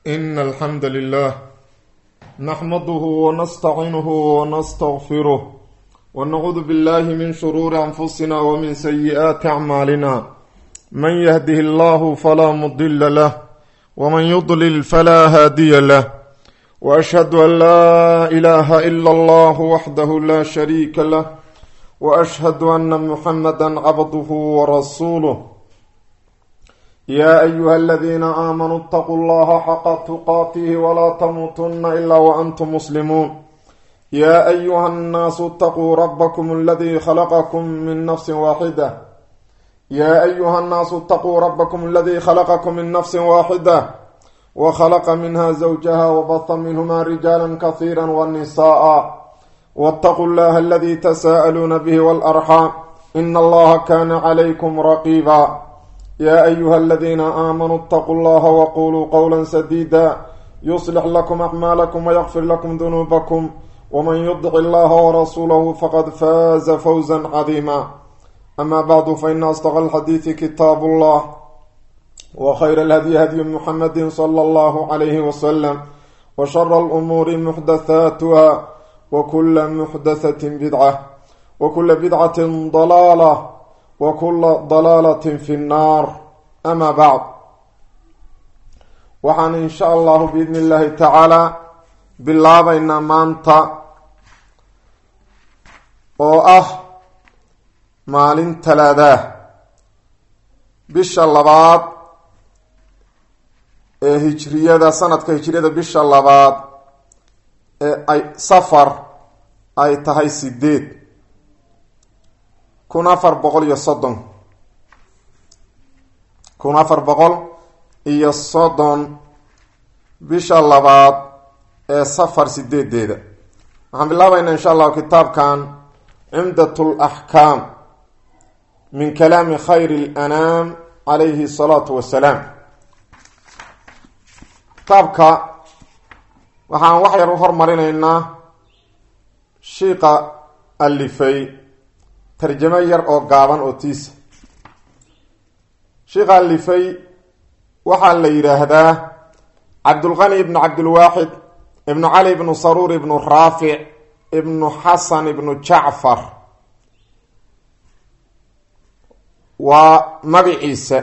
إن الحمد لله نحمده ونستعينه ونستغفره ونعوذ بالله من شرور أنفسنا ومن سيئات أعمالنا من يهده الله فلا مضل له ومن يضلل فلا هادي له وأشهد أن لا إله إلا الله وحده لا شريك له وأشهد أن محمدا عبده ورسوله يا أيها الذين آمنوا اتقوا الله حق تقاته ولا تموتن إلا وأنتم مسلمون يا أيها الناس اتقوا ربكم الذي خلقكم من نفس واحدة يا أيها الناس اتقوا ربكم الذي خلقكم من نفس واحدة وخلق منها زوجها وبث منهما رجالا كثيرا والنساء واتقوا الله الذي تساءلون به والأرحام إن الله كان عليكم رقيبا يا أيها الذين آمنوا اتقوا الله وقولوا قولا سديدا يصلح لكم أعمالكم ويغفر لكم ذنوبكم ومن يطع الله ورسوله فقد فاز فوزا عظيما أما بعد فإن أصدق الحديث كتاب الله وخير الهدي هدي محمد صلى الله عليه وسلم وشر الأمور محدثاتها وكل محدثة بدعة وكل بدعة ضلالة وكل ضلaalة في الnaar ama bacd waxaan in sha allahu biidn اllahi tacaala bilaabaynaa maanta oo ah maalin talaadaa bisha labaad ee hijriyada sanadka hijriyada bisha labaad ee ay safar ay tahay sideed kun afar boqol iyo soddon kun afar boqol iyo soddon bisha labaad ee safar sideedeeda waxaan bilaabaynaa insha allahu kitaabkan cimdat laxkaam min kalaami khayr lanaam calayhi salaatu wasalaam kitaabka waxaan wax yar u hormarinaynaa shiiqa alifay tarjamo yar oo gaaban oo tiisa sheikha alifay waxaa la yidhaahdaa cabdulqani ibnu cabdilwaaxid ibnu cali ibnu saruur ibnu raafic ibnu xasan ibnu jacfar waa magiciisa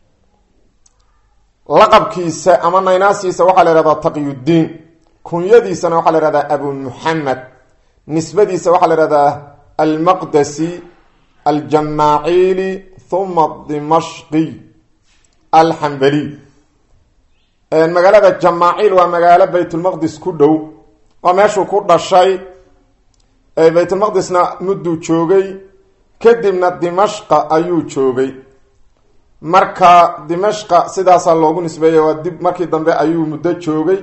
laqabkiisa ama naynaasiisa waxaa la yhahdaa taqyuddiin kunyadiisana waxaa la yhahdaa abu muxamed nisbadiisa waxaa la yhahdaa almaqdasi aljamaaciili huma dimashqi alxambaliy magaalada jamaaciil waa magaalo baytulmaqdis ku dhow waa meeshuu ku dhashay baytulmaqdisna mudduu joogay kadibna dimashqa ayuu joogay marka dimashqa sidaasaa loogu nisbeeyay waa dib markii dambe ayuu muddo joogay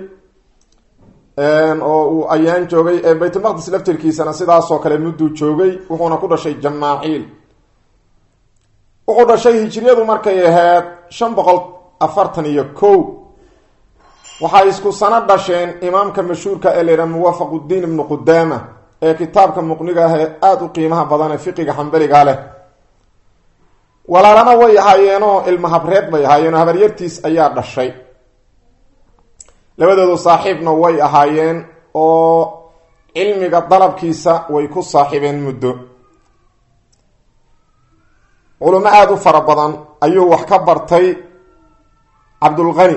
oo uu ayaan joogay baytulmaqdis laftirkiisana sidaasoo kale mudduu joogay wuxuuna ku dhashay jamaaciil wuxuu dhashay hijriyadu markay ahayd shan boqol afartan iyo kow waxay isku sano dhasheen imaamka mashhuurka ee la yidhaha muwaafaquddiin ibnu qudaama ee kitaabka muqniga ah ee aada u qiimaha badan ee fiqiga xambaliga leh walaalana way ahaayeenoo ilma habreed bay ahaayeenoo habaryartiis ayaa dhashay labadoodu saaxiibna way ahaayeen oo cilmiga dalabkiisa way ku saaxiibeen muddo culimo aada u fara badan ayuu wax ka bartay cabdulqani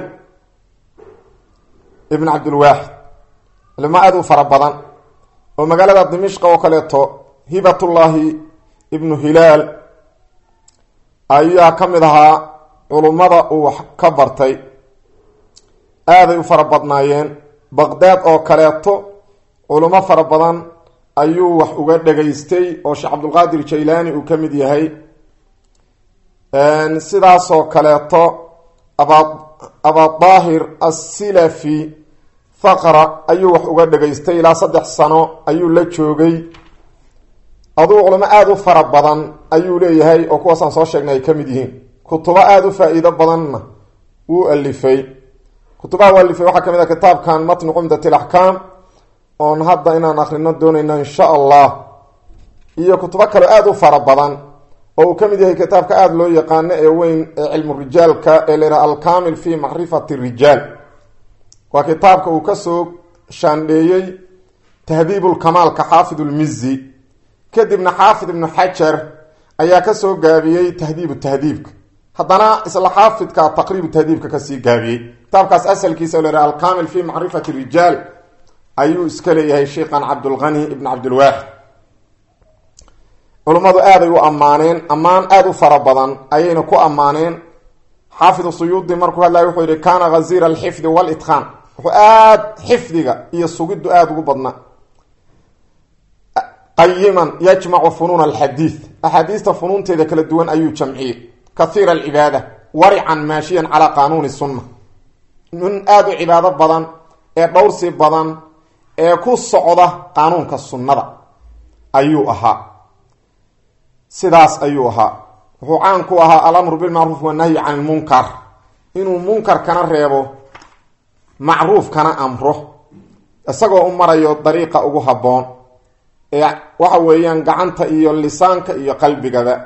ibn cabdilwaaxid culimo aada u fara badan oo magaalada dimishqa oo kaleeto hibatullaahi ibnu hilaal ayaa ka mid ahaa culummada uu wax ka bartay aaday u fara badnaayeen baqdaad oo kaleeto culimo fara badan ayuu wax uga dhagaystay oo sheekh cabdulqaadir jaylaani uu ka mid yahay sidaasoo kaleeto aba abadaahir assilafi thaqra ayuu wax uga dhagaystay ilaa saddex sano ayuu la joogay aduu culimo aada u fara badan ayuu leeyahay oo kuwaasaan soo sheegnay ay ka mid yihiin kutubo aada u faa-iido badanna wuu alifay kutubaha u alifay waxaa ka mid ah kitaabkan matnu cumdat alaxkaam oon hadda inaan akrino doonayno insha allah iyo kutubo kaleo aada u fara badan oo uu ka mid yahay kitaabka aada loo yaqaano ee weyn ee cilmu rijaalka ee la yidhaha alkamil fi macrifati rijaal waa kitaabka uu kasoo shaandheeyey tahdiibulkamaalka xaafid ulmizi kadibna xaafid ibnu xajar ayaa kasoo gaabiyey tahdiibu tahdiibka haddana isla xaafidka taqriibu tahdiibka kasii gaabiyey kitaabkaas asalkiisa la yhaha alkamil fi macrifati rijaal ayuu iska leeyahay sheikhan cabdulghani ibn cabdilwaaxid culummadu aaday u ammaaneen ammaan aada u fara badan ayayna ku ammaaneen xaafid suyuudi markuu hadlaya wuxuu yihi kaana ghaziira alxifdi walitqaan wuxuu aada xifdiga iyo sugiddu aada ugu badnaa qayiman yajmacu funuun alxadiid axaadiista funuunteeda kala duwan ayuu jamciyey kahiira alcibaada warican maashiyan calaa qaanuuni sunna nin aada u cibaado badan ee dhowrsi badan ee ku socda qaanuunka sunnada ayuu ahaa sidaas ayuu ahaa wuxuu caan ku ahaa alamru bilmacruuf wanahyi can ilmunkar inuu munkarkana reebo macruufkana amro isagoo u marayo dariiqa ugu habboon ee waxa weeyaan gacanta iyo lisaanka iyo qalbigaba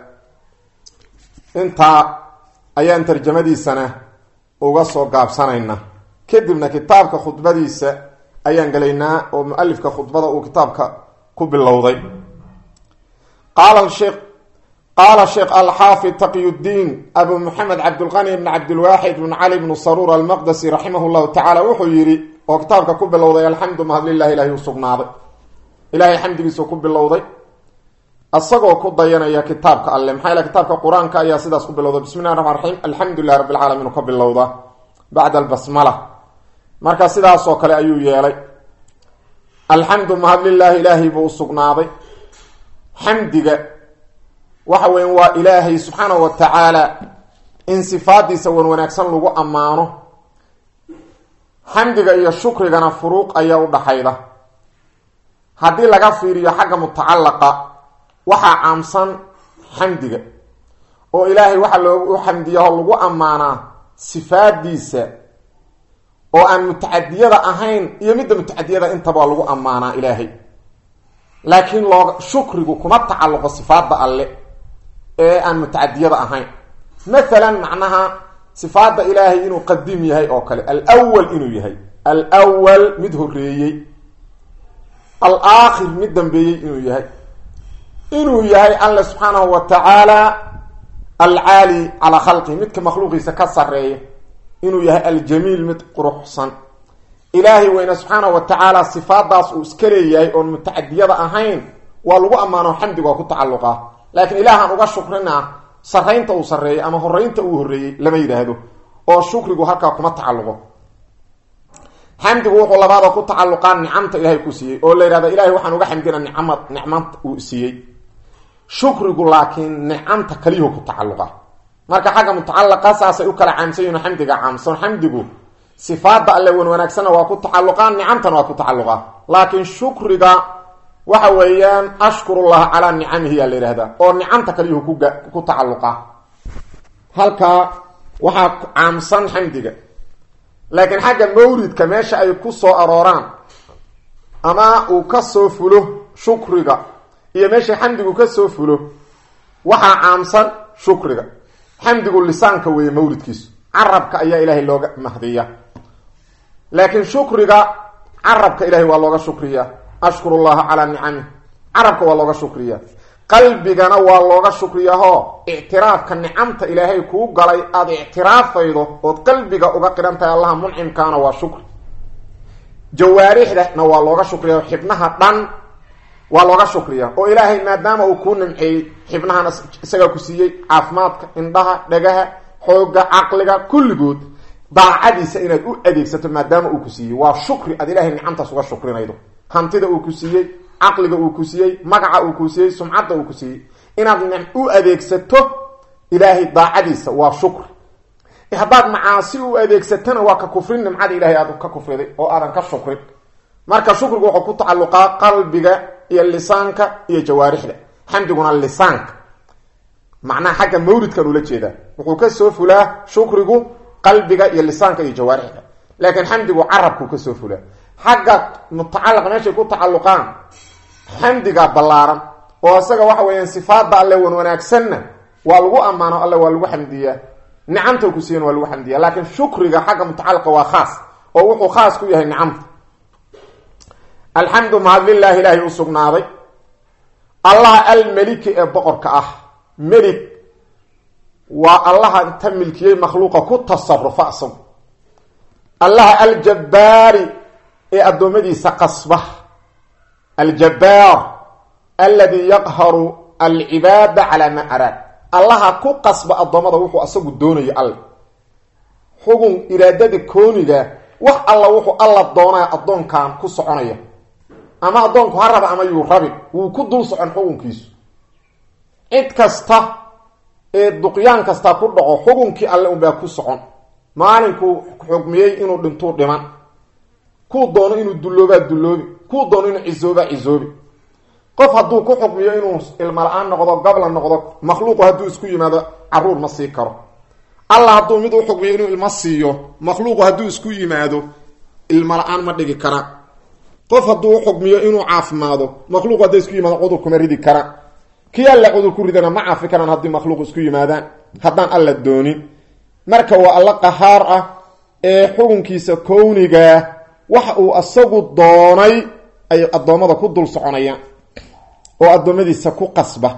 intaa ayaan tarjamadiisana uga soo gaabsanayna kadibna kitaabka khudbadiisa ayaan gelaynaa oo mualifka khudbada uu kitaabka ku bilowday qaala sheekh qaala sheekh alxaafid taqyudiin abu maxamed cabdulqani bn cabdilwaaxid bn cali bnu saruur almaqdasi raximah llahu tacaala wuxuu yidhi oo kitaabka ku bilowday alxamdu mahadlilah ilahi u sugnaaday ilaahay xamdigiisu ku bilowday isagoo ku dayanaya kitaabka alle maxaa yale kitaabka qur-aanka ayaa sidaas ku bilowda bismi llahi raxmaan raxiim alxamdu lilahi rabbi alcaalamiin ka bilowda bacda albasmala marka sidaasoo kale ayuu yeelay alxamdu mahadlilaahi ilaahay buu u sugnaaday xamdiga waxa weya waa ilaahay subxaanahu wa tacaala in sifaadiisa wan wanaagsan lagu ammaano xamdiga iyo shukrigana furuuq ayaa u dhaxayda haddii laga fiiriyo xagga mutacalaqa waxaa caamsan xamdiga oo ilaahay waxaa loogu xamdiyaho lagu ammaanaa sifaadiisa oo aan mutacadiyada ahayn iyo midda mutacadiyada intaba lagu ammaanaa ilaahay laakiin looga shukrigu kuma tacalluqo sifaadda alle ee aan mutacadiyada ahayn mathalan macnaha sifaadda ilaahay inuu qadiim yahay oo kale alwal inuu yahay alwal mid horeeyey alaakhir mid dambeeyey inuu yahay inuu yahay alle subxaanahu wa tacaala alcaali calaa khalqihi midka makhluuqiisa ka sareeya inuu yahay aljamiil mid quruxsan ilaahay weyne subxaanahu wa tacaala sifaadaas uu iska leeyahay oon mutacadiyada ahayn waa lagu ammaano xamdiga waa ku tacalluqaa laakiin ilaahaan uga shukrinaa saraynta uu sarreeyay ama horeynta uu horreeyey lama yidhaahdo oo shukrigu halkaa kuma tacalluqo xamdigu wuxuu labaadoo ku tacalluqaa nicamta ilaahay ku siiyey oo la yidhahda ilahay waxaan uga xamdina nicamad nicmanta uu siiyey shukrigu laakiin nicamta kaliyuhu ku tacalluqa marka xagga mutacalaqa saasay u kala caamsan yihin xamdiga caamsan xamdigu sifaada alle wan wanaagsanna waa ku tacalluqaa nicamtana waa ku tacalluqaa laakiin shukriga waxa weeyaan ashkurullah calaa nicamihi yaa la yihahdaa oo nicamta kaliyuhu kuga ku tacalluqa halkaa waxaa caamsan xamdiga laakiin xagga mawridka meesha ay ku soo arooraan ama uu ka soo fulo shukriga iyo meesha xamdigu ka soo fulo waxaa caamsan shukriga xamdigu lisaanka weeye mawridkiisu carabka ayaa ilaahay looga mahdiya laakiin shukriga carabka ilahay waa looga shukriyaa ashkuru llaha calaa nicamih carabka waa looga shukriyaa qalbigana waa looga shukriyaahoo ictiraafka nicamta ilaahay kuu galay aada ictiraafaydo ood qalbiga uga qihan tahay allaha muncimkaana waa shukri jawaarixdana waa looga shukriya xibnaha dhan waa looga shukriya oo ilaahay maadaama uu kuu nimceeyey xibnahana isagaa ku siiyey caafimaadka indhaha dhagaha xooga caqliga kulligood daacadiisa inaad u adeegsato maadaama uu ku siiyey waa shukri aad ilaahay nicamtaas uga shukrinaydo hantida uu ku siiyey caqliga uu ku siiyey magaca uu ku siiyey sumcadda uu ku siiyey inaad u adeegsato ilaahay daacadiisa waa shukri haddaad macaasi u adeegsatona waa ka kufrin nimcada ilahay aad ka kufriday oo aadan ka shukrin marka shukrigu wuxuu ku tacalluqaa qalbiga iyo lisaanka iyo jawaarixda xamdiguna lisaanka macnaha xagga mawridkan ula jeedaa wuxuu ka soo fulaa shukrigu qalbiga iyo lisaanka iyo jawaarixda laakiin xamdigu carabkuu ka soo fulaa xagga mutacalaqa meeshay ku tacalluqaan xamdiga ballaaran oo isaga waxa weeyaan sifaada alle wan wanaagsanna waa lagu ammaano alle waa lagu xamdiyaa nicamta ku siiyan waa lagu xamdiya laakiin shukriga xagga mutacalaqa waa khaas oo wuxuu khaas ku yahay nicamta alxamdu mahad lilaahi ilaahay u sugnaaday allaha almeliki ee boqorka ah melig waa allaha inta milkiyey makhluuqa ku tasarufa isagu allaha aljabbaari ee addoommadiisa qasba aljabbaar alladii yaqharu alcibaada calaa maa araad allaha ku qasba addoommada wuxuu asagu doonayo alle xugun iraadada kooniga wax alla wuxuu alla doonaya addoonkan ku soconaya ama addoonku ha raba ama yuu rabin wuu ku dul socon xukunkiisu cid kasta ee duqyaan kasta ku dhaco xukunkii alle unbaa ku socon maalinkuu xugmiyey inuu dhintuu dhiman kuu doono inuu dulloobaa dulloobi kuu doono inuu cisoobaa cisoobi qof hadduu ku xukmiyo inuu ilmo la-aan noqdo gabla noqdo makhluuqu hadduu isku yimaado caruur ma sii karo alla hadduu mid u xukmiyo inuu ilmo siiyo makhluuqu hadduu isku yimaado ilmo la-aan ma dhigi kara qof hadduu u xukmiyo inuu caafimaado makhluuqu hadday isku yimaado cudur kuma ridi kara kii alla cudur ku ridana ma caafi karaan haddii makhluuq isku yimaadaan haddaan alla doonin marka waa alla qahaar ah ee xukunkiisa kownigaa waxa uu asagu doonay ay addoommada ku dul soconayaan oo addoommadiisa ku qasba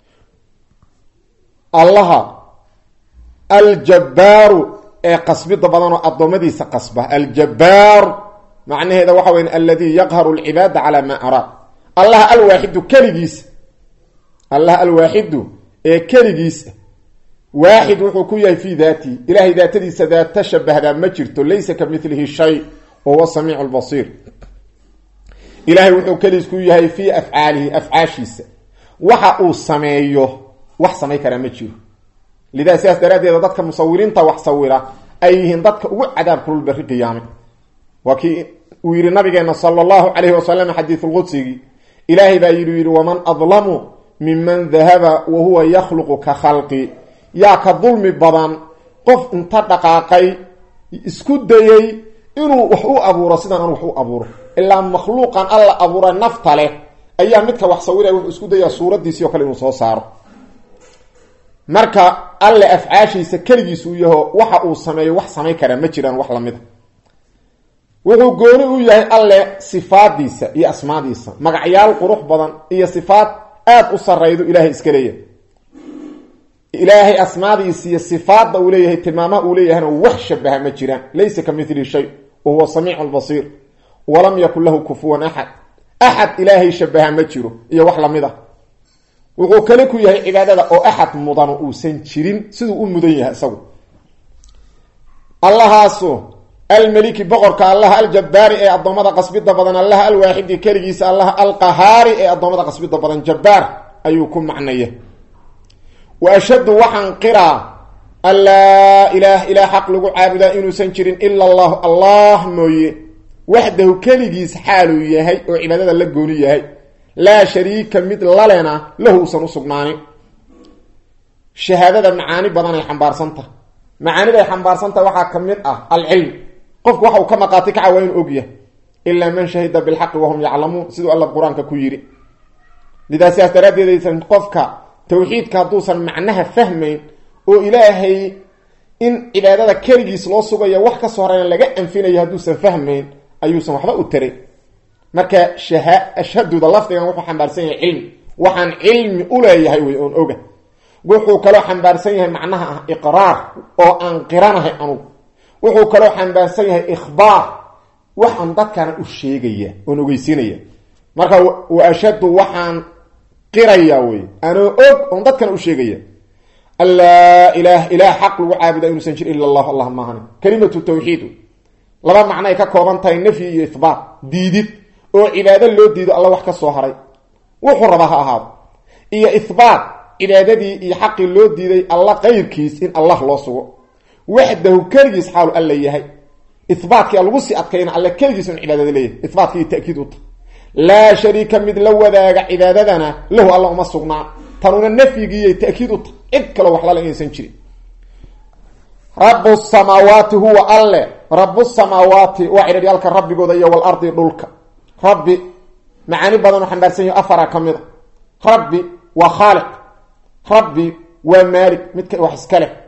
allaha aljabbaaru ee qasbida badan oo addoommadiisa qasba aljabaar macnaheeda waxa weya alladii yaqharu alcibaada calaa maa araad allaha alwaaxidu keligiisa allaha alwaaxidu ee keligiisa waaxid wuxuu ku yahay fii daatihi ilahay daatadiisa daata shabahdaa ma jirto laysa ka milihi shay wa huwa samiicu lbasiir ilaahay wuxuu keligiis ku yahay fii afcaalihi afcaashiisa waxa uu sameeyo wax samay karaa ma jiro lidaa sidaas daraaddeeda dadka musawiriinta wax sawira ay yihiin dadka ugu cadaab kulul berri qiyaame waa kii uu yidhi nabigeena sala allahu calayhi wasalam xadiisulqudsigii ilaahay baa yidhi yidhi waman adlamu minman dahaba wa huwa yakhluqu ka khalqi yaa ka dulmi badan qof inta dhaqaaqay isku dayey inuu wax u abuuro sidaan aan wax u abuuro ilaa makhluuqan alla abuura nafta leh ayaa midka wax sawiraya wuxuu isku dayaa suuraddiisii oo kale inuu soo saaro marka alle afcaashiisa keligiisuu yaho waxa uu sameeyo wax samayn karaa ma jiraan wax lamida wuxuu gooni u yahay alle sifaadiisa iyo asmaadiisa magacyaal qurux badan iyo sifaad aada u saraydo ilaahay iska leeyahay ilaahay asmaadiisa iyo sifaadda uu leeyahay tilmaamaha uu leeyahayna wax shabaha ma jiraan laysa ka mili shay wa huwa samiicu lbasiir walam yakun lahu kufuwan axad axad ilaahay shabaha ma jiro iyo wax lamid a wuxuu kale ku yahay cibaadada oo axad mudano uusan jirin siduu u mudan yahay isagu allahaasu almeliki boqorka allaha aljabbaari ee addoommada qasbida badan allaha alwaaxidi keligiisa allaha alqahaari ee addoommada qasbida badan jabbaar ayuu ku macnaya wa ashhadu waxaan qiraa an laa ilaah ilaah xaq lagu caabudaa inuusan jirin ila allahu allah mooye waxdahu keligiis xaaluu yahay oo cibaadada la gooni yahay laa shariika mid lalena lahu usan u sugnaanin shahaadada macaani badanay xambaarsantaha macaaniday xambaarsantaha waxaa ka mid ah alcilm qofku waxa uu ka maqaati kaca waa inuu ogyahay ilaa man shahida bilxaqi wahum yaclamuun siduu alla qur-aanka ku yidhi lidaa sidaas daraaddeedaysan qofka tawxiidka hadduusan macnaha fahmayn oo ilaahay in cibaadada keligiis loo sugayo wax ka soo horeyna laga anfinayo hadduusan fahmayn ayuusan waxba u taray marka shaha ashhaduda lafdigan wuxuu xambaarsan yahay cilmi waxaan cilmi u leeyahay wey oon oga wuxuu kaloo xambaarsan yahay macnaha ah iqraar oo aan qiranahay anugu wuxuu kaloo xambaarsan yahay ikhbaar waxaan dadkana u sheegaya oon ogeysiinaya marka wa ashhadu waxaan qirayaa wey anoo og oon dadkana u sheegaya allaa ilaah ilaah xaq lagu caabuda inuusan jir ila allah allah maahani kalimatu tawxiid laba macnoay ka kooban tahay nafyi iyo ihbaat diidid oo cibaado loo diido alla wax ka soo haray wuxuu rabaa ha ahaado iyo ihbaat cibaadadii iyo xaqii loo diiday alla qayrkiis in allah loo sugo waxdahu keligiis xaalu alla yahay ihbaatkii lagu sii adkayna alle keligiis in cibaadada leeyahay ihbaatkii takiid u tahay laa shariika mid la wadaaga cibaadadana lahu alla uma sugnaa tanuna nafyigiiy takiid u tahay cid kaloo wax lala inaysan jirin rabu samaawaati huwa alle rabu samaawaati waa cidharyaalka rabbigooda iyo walardi dhulka rabbi macaani badan oo xambaarsan yahi afara ka mid a rabbi waa khaaliq rabbi waa maalik midka wax iska leh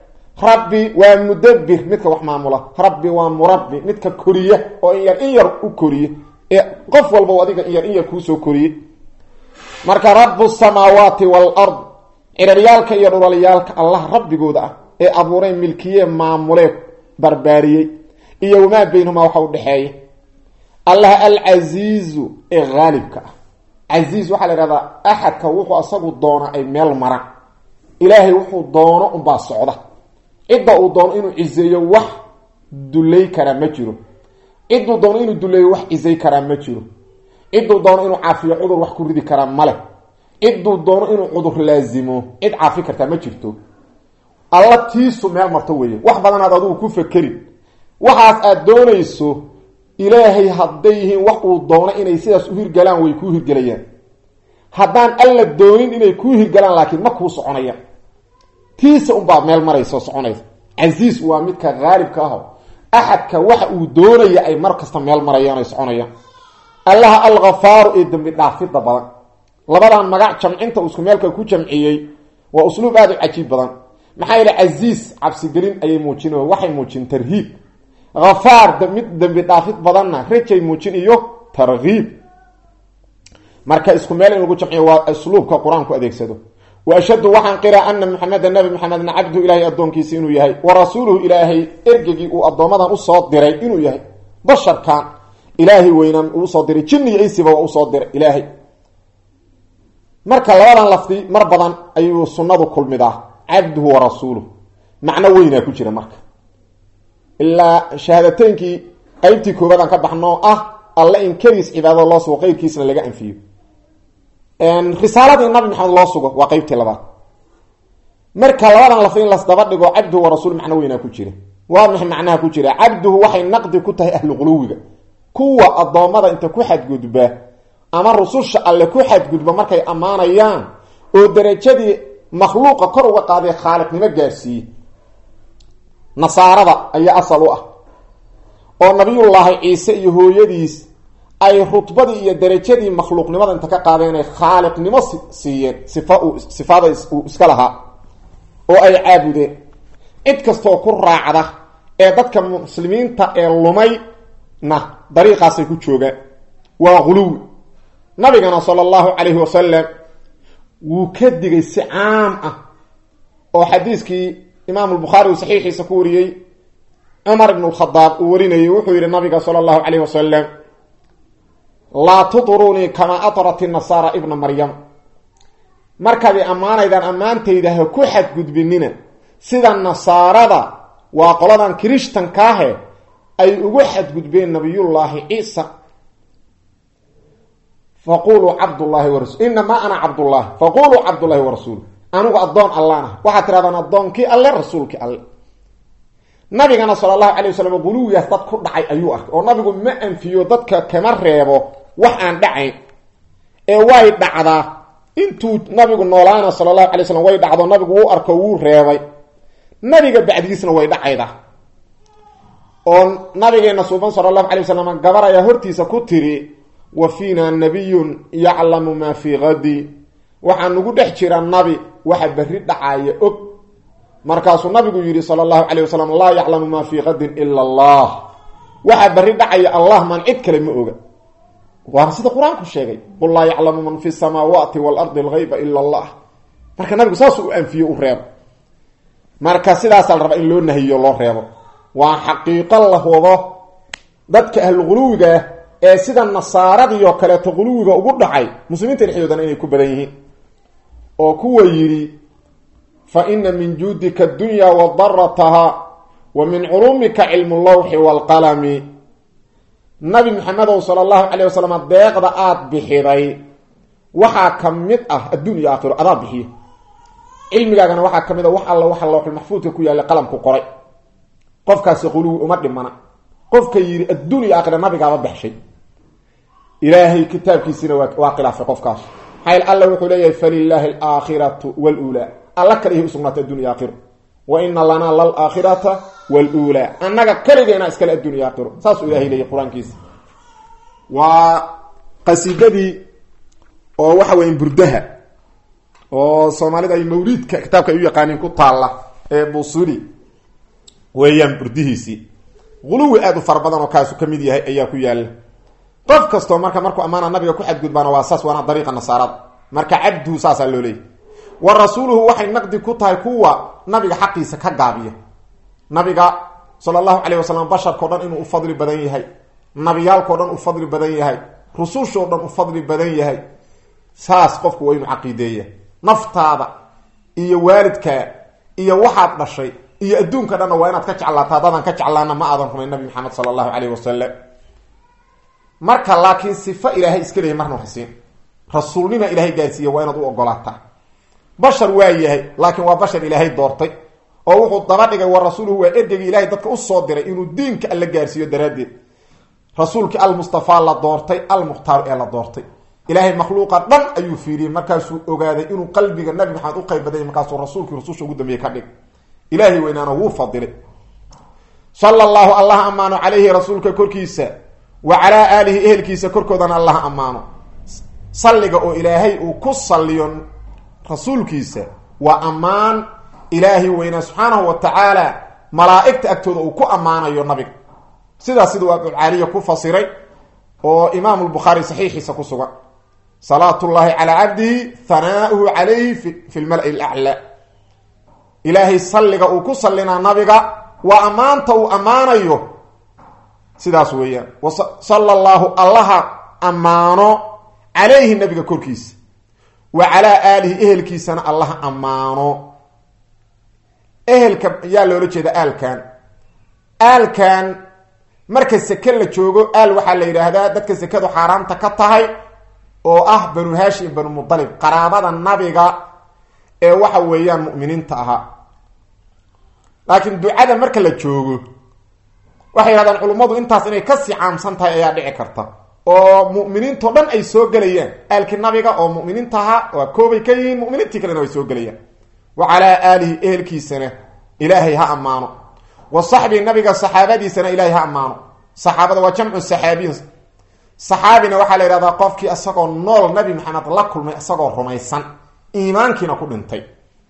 rabbi waa mudabir midka wax maamula rabbi waa murabbi midka koriya oo in yar in yar u koriye ee qof walba adiga in yar in yar kuusoo koriye marka rabu samaawaati waalard ciraryaalka iyo dhulalyaalka allah rabbigooda ah ee abuuray milkiye maamulee barbaariyey iyo wamaa baynahumaa waxa u dhexeeya allah alcasiizu ee haalibka ah casiiz waxaa la ihahdaa axadka wuxuu asagu doona ay meel maraan ilaahay wuxuu doono unbaa socda cidda uu doono inuu ciseeyo wax dulay karaa ma jiro cidduu doono inuu duleeyo wax cisay karaa ma jiro cidduu doono inuu caafiyo cudur wax ku ridi karaa male cidduu doono inuu cudur laazimo cid caafi kartaa ma jirto alla tiisu meel marto weeye wax badanaad adigu ku fakerin waxaas aad doonayso ilaahay hadday yihiin wax uu doono inay sidaas u hirgalaan way kuu hirgelayaan haddaan alla doonin inay kuu hirgalaan laakiin ma kuu soconayaan tiisa unbaa meel maraysa oo soconaysa casiis waa midka haalibka aho axadka waxa uu doonaya ay mar kasta meel marayaan ay soconayaan allaha alkhafaaru ee dembi dhaafidda badan labadan magac jamcinta uu isku meelka ku jamciyey waa usluub aada u cajiib badan maxaa yeele casiis cabsigelin ayay muujin waxay muujin tarhiib hafaar mid dembi dhaafid badanna rajay muujin iyo tarhiib marka isku meel in lagu jamciyo waa usluubka qur-aanku adeegsado wa ashhadu waxaan qiraa ana maxameda nabi maxamedna cabduhu ilaahay addoonkiisa inuu yahay wa rasuuluhu ilaahay ergegii uu addoomadan usoo diray inuu yahay basharkan ilaahay weynaan uu usoo diray jinni iyo insiba waa usoo diray ilaahay marka labadan lafdi mar badan ayuu sunnadu kulmidaa cabduhu wa rasuuluhu macno weynaa ku jira marka ilaa shahaadateynkii qeybtii koobaadaan ka baxnoo ah alle in keliis cibaadada loo sugo qeyrkiisna laga anfiyo risaaladii nabi maxamed loo sugo waa qeybtii labaad marka labadan lafdi in lasdaba dhigo cabduhu wa rasuul macno weynaa ku jira waa maxay macnaha ku jira cabduhu waxay naqdi ku tahay ahlu quluwiga kuwa addoommada inta ku xadgudba ama rususha alle ku xadgudba markay ammaanayaan oo darajadii makhluuqa kor uga qaaday khaaliqnimo gaarsiiye nasaarada ayaa asal u ah oo nabiyullaahi ciise iyo hooyadiis ay rutbadii iyo darajadii makhluuqnimada inta ka qaadeen ay khaaliqnimo siiyeen sifa uu sifada uu iska lahaa oo ay caabudeen cid kastoo ku raacda ee dadka muslimiinta ee lumayna dariiqaasay ku joogaan waa guluwi nabigana sala allahu calayhi wasalam wuu ka digay si caam ah oo xadiiskii imaamu lbukhaari uu saxiixiisa ku wariyey cumar ibn lkhadaab uu warinayay wuxuu yihi nabiga sala allahu calayhi wasalam laa tudrunii kamaa atrat nasaara ibna maryam markaad i ammaanaydaan ammaantayda ha ku xadgudbinina sida nasaarada waa qoladan kirishtankaahe ay ugu xadgudbeen nabiyullaahi ciisa faquluu cabdullaahi warasul inamaa ana cabdullaahi faquluu cabdullaahi warasuul anigu addoon allaan ah waxaad tirahdaan addoonkii alle rasuulkii alle nabigana sala allahu calay wasalam guluwigaas dad ku dhacay ayuu arkay oo nabigu ma anfiyo dadka kama reebo wax aan dhacayn ee way dhacdaa intuu nabigu noolaana sala allahu alay slam way dhacdo nabigu wuu arko wuu reebay nabiga bacdigiisna way dhacayda oo nabigeena suuban sala allahu alay wasalam gabar ayaa hortiisa ku tiri wa fiina nabiyun yaclamu maa fii hadi waxaa nagu dhex jira nabi waxa berri dhacaaya og markaasuu nabigu yidhi sala allahu calayh wasalam laa yaclamu maa fii qadin ila allah waxaa berri dhacaya allah maan cid kale ma oga waana sida qur-aanku sheegay qul laa yaclamu man fi samaawaati waalardi algayba ila allah marka nabigu saasuu u anfiyo u reebo marka sidaasaa la rabaa in loo nahiyo loo reebo waa xaqiiqo la wado dadka ahluguluwiga ee sida nasaaradii oo kaleeto guluwiga ugu dhacay muslimiinta dhexdoodana inay ku badan yihiin oo kuwa yidhi fa ina min juudika adunya wa darataha wa min culumika cilmu lawxi waalqalami nabi maxamedow sala allahu calayh wasalam deeqda aada bixiday waxaa ka mid ah adduun iyo aakhiro adaa bixiyo cilmigaagana waxaa ka mid a wax alla waxa lawxulmaxfuudka ku yaallay qalamku qoray qofkaasi quluwi uma dhimana qofka yidhi adduun iyo aakhira nabigaaba baxshay ilaahay kitaabkiisiina waa khilaafay qofkaas maxaa alla wuxuu leeyahay falilaahi alaakhiratu waluulaa alla kale ihi usugnaatay adduun iyo aakhiro wa ina lanaa lalaakhirata waluulaa annaga keligeena iskale adduun iyo aakhiro saasuu ilahay leeyahy qur-aankiisa waa qasiidadii oo waxa weya burdaha oo soomaalida ay mawliidka kitaabka ay u yaqaaniin ku taalla ee busuli weeyaan burdihiisii quluwi aada u fara badan oo kaasu ka mid yahay ayaa ku yaala qof kastoo marka markuu ammaana nabiga ku xadgudbaana waa saas waana dariiqa nasaarada marka cabduhu saasaa loo leeyay wa rasuuluhu waxay naqdi ku tahay kuwa nabiga xaqiisa ka gaabiya nabiga sala allahu calayh wasalam basharkao dhan inuu u fadli badan yahay nabiyaalkao dhan u fadli badan yahay rusushoo dhan u fadli badan yahay saas qofku waa inuu caqiideeya naftaada iyo waalidkaa iyo waxaad dhashay iyo adduunka dhanna waa inaad ka jeclaata haddaadan ka jeclaana ma aadan rumayn nabi maxamed sala allahu calayh wasalam marka laakiin sifo ilaahay iska leeyahy marna waxsiin rasuulnima ilaahay gaarsiiya waa inaad u ogolaataa bashar waa yahay laakiin waa bashar ilaahay doortay oo wuxuu daba dhigay wa rasuuluhu waa ergegii ilahay dadka usoo diray inuu diinka alla gaarsiiyo daraaddeed rasuulkii almustafaa la doortay almukhtaaru ee la doortay ilaahay makhluuqa dhan ayuu fiiriyey markaasuu ogaaday inuu qalbiga nabi maxamed u qayb badanya markaasuu rasuulkii rususha ugu dambeeye ka dhig ilaahay weynaana wuu fadilay sala allahu allah ammaano calayhi rasuulka korkiisa wa calaa aalihi ehelkiisa korkoodana allah ammaano salliga oo ilaahay uu ku salliyo rasuulkiisa waa ammaan ilaahay weynaa subxaanahu wa tacaala malaa'igta agtooda uu ku ammaanayo nabiga sidaas siduu abulcaaliya ku fasiray oo imaamu lbukhaari saxiixiisa ku sugan salaat llahi calaa cabdihi hanaauhu calayhi fi lmala-i laclaa ilaahay salliga uu ku sallinaa nabiga waa ammaanta uu ammaanayo sidaas weeyaan sala allahu allaha ammaano calayhi nabiga korkiisa wa calaa aalihi ehelkiisana allaha ammaano ehelka yaa loola jeeda aalkan aalkan marka seke la joogo aal waxaa la yidhaahdaa dadka sekadu xaaraamta ka tahay oo ah banu hashim banu mudalib qaraabada nabiga ee waxa weeyaan mu'miniinta ahaa laakiin ducada marka la joogo waxay yidhahdaan culummadu intaas inay kasii caamsan tahay ayaa dhici karta oo mu'miniintao dhan ay soo gelayaan aalkii nabiga oo mu'miniinta ahaa waa koobay ka yihiin mu'miniintii kalena way soo gelayaan wa calaa aalihi ehelkiisana ilaahay ha ammaano wa saxbii nabiga saxaabadiisana ilaahay ha ammaano saxaabada waa jamcu saxaabiyin saxaabina waxaa la yidhahdaa qofkii isagoo nool nabi maxamed la kulmay isagoo rumaysan iimaankiina ku dhintay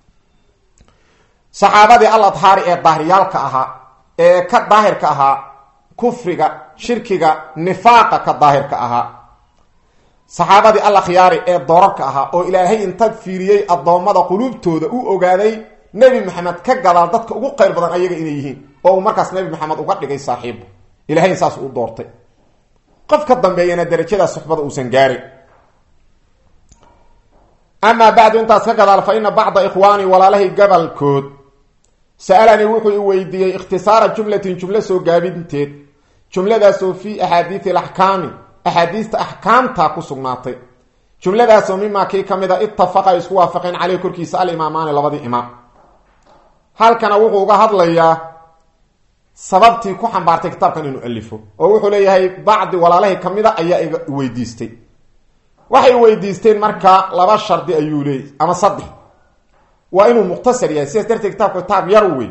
saxaabadii al adhaari ee daahiryaalka ahaa ee ka daahirka ahaa kufriga shirkiga nifaaqa ka daahirka ahaa saxaabadii al akhyaari ee doorarka ahaa oo ilaahay inta fiiriyey addoommada quluubtooda u ogaaday nebi maxamed ka gadaal dadka ugu qayr badan ayaga inay yihiin oo uu markaas nebi maxamed uga dhigay saaxiibu ilahay saas u doortay qof ka dambeeyana darajada suxbada uusan gaarin amaa bacdu intaas ka gadaal fa ina bacda ikhwaanii walaalahay gabalkood sa-alanii wuxuu i weydiiyey ikhtisaara jumlatin jumlo soo gaabinteed jumladaasoo fii axaadiisi alaxkaami axaadiista axkaamta ku sugnaatay jumladaasoo mimaa kii ka mid a ittafaqa ay isku waafaqeen caleyh korkiisa alimaamaani labadii imaam halkana wuxuu uga hadlayaa sababtii ku xambaartay kitaabkan inuu alifo oo wuxuu leeyahay bacdi walaalahay ka mid a ayaa iga weydiistay waxay weydiisteen marka laba shardi ayuu leeyay ama saddex waa inuu mukhtasar yahay sidaas darteed kitaabku kitaab yar wey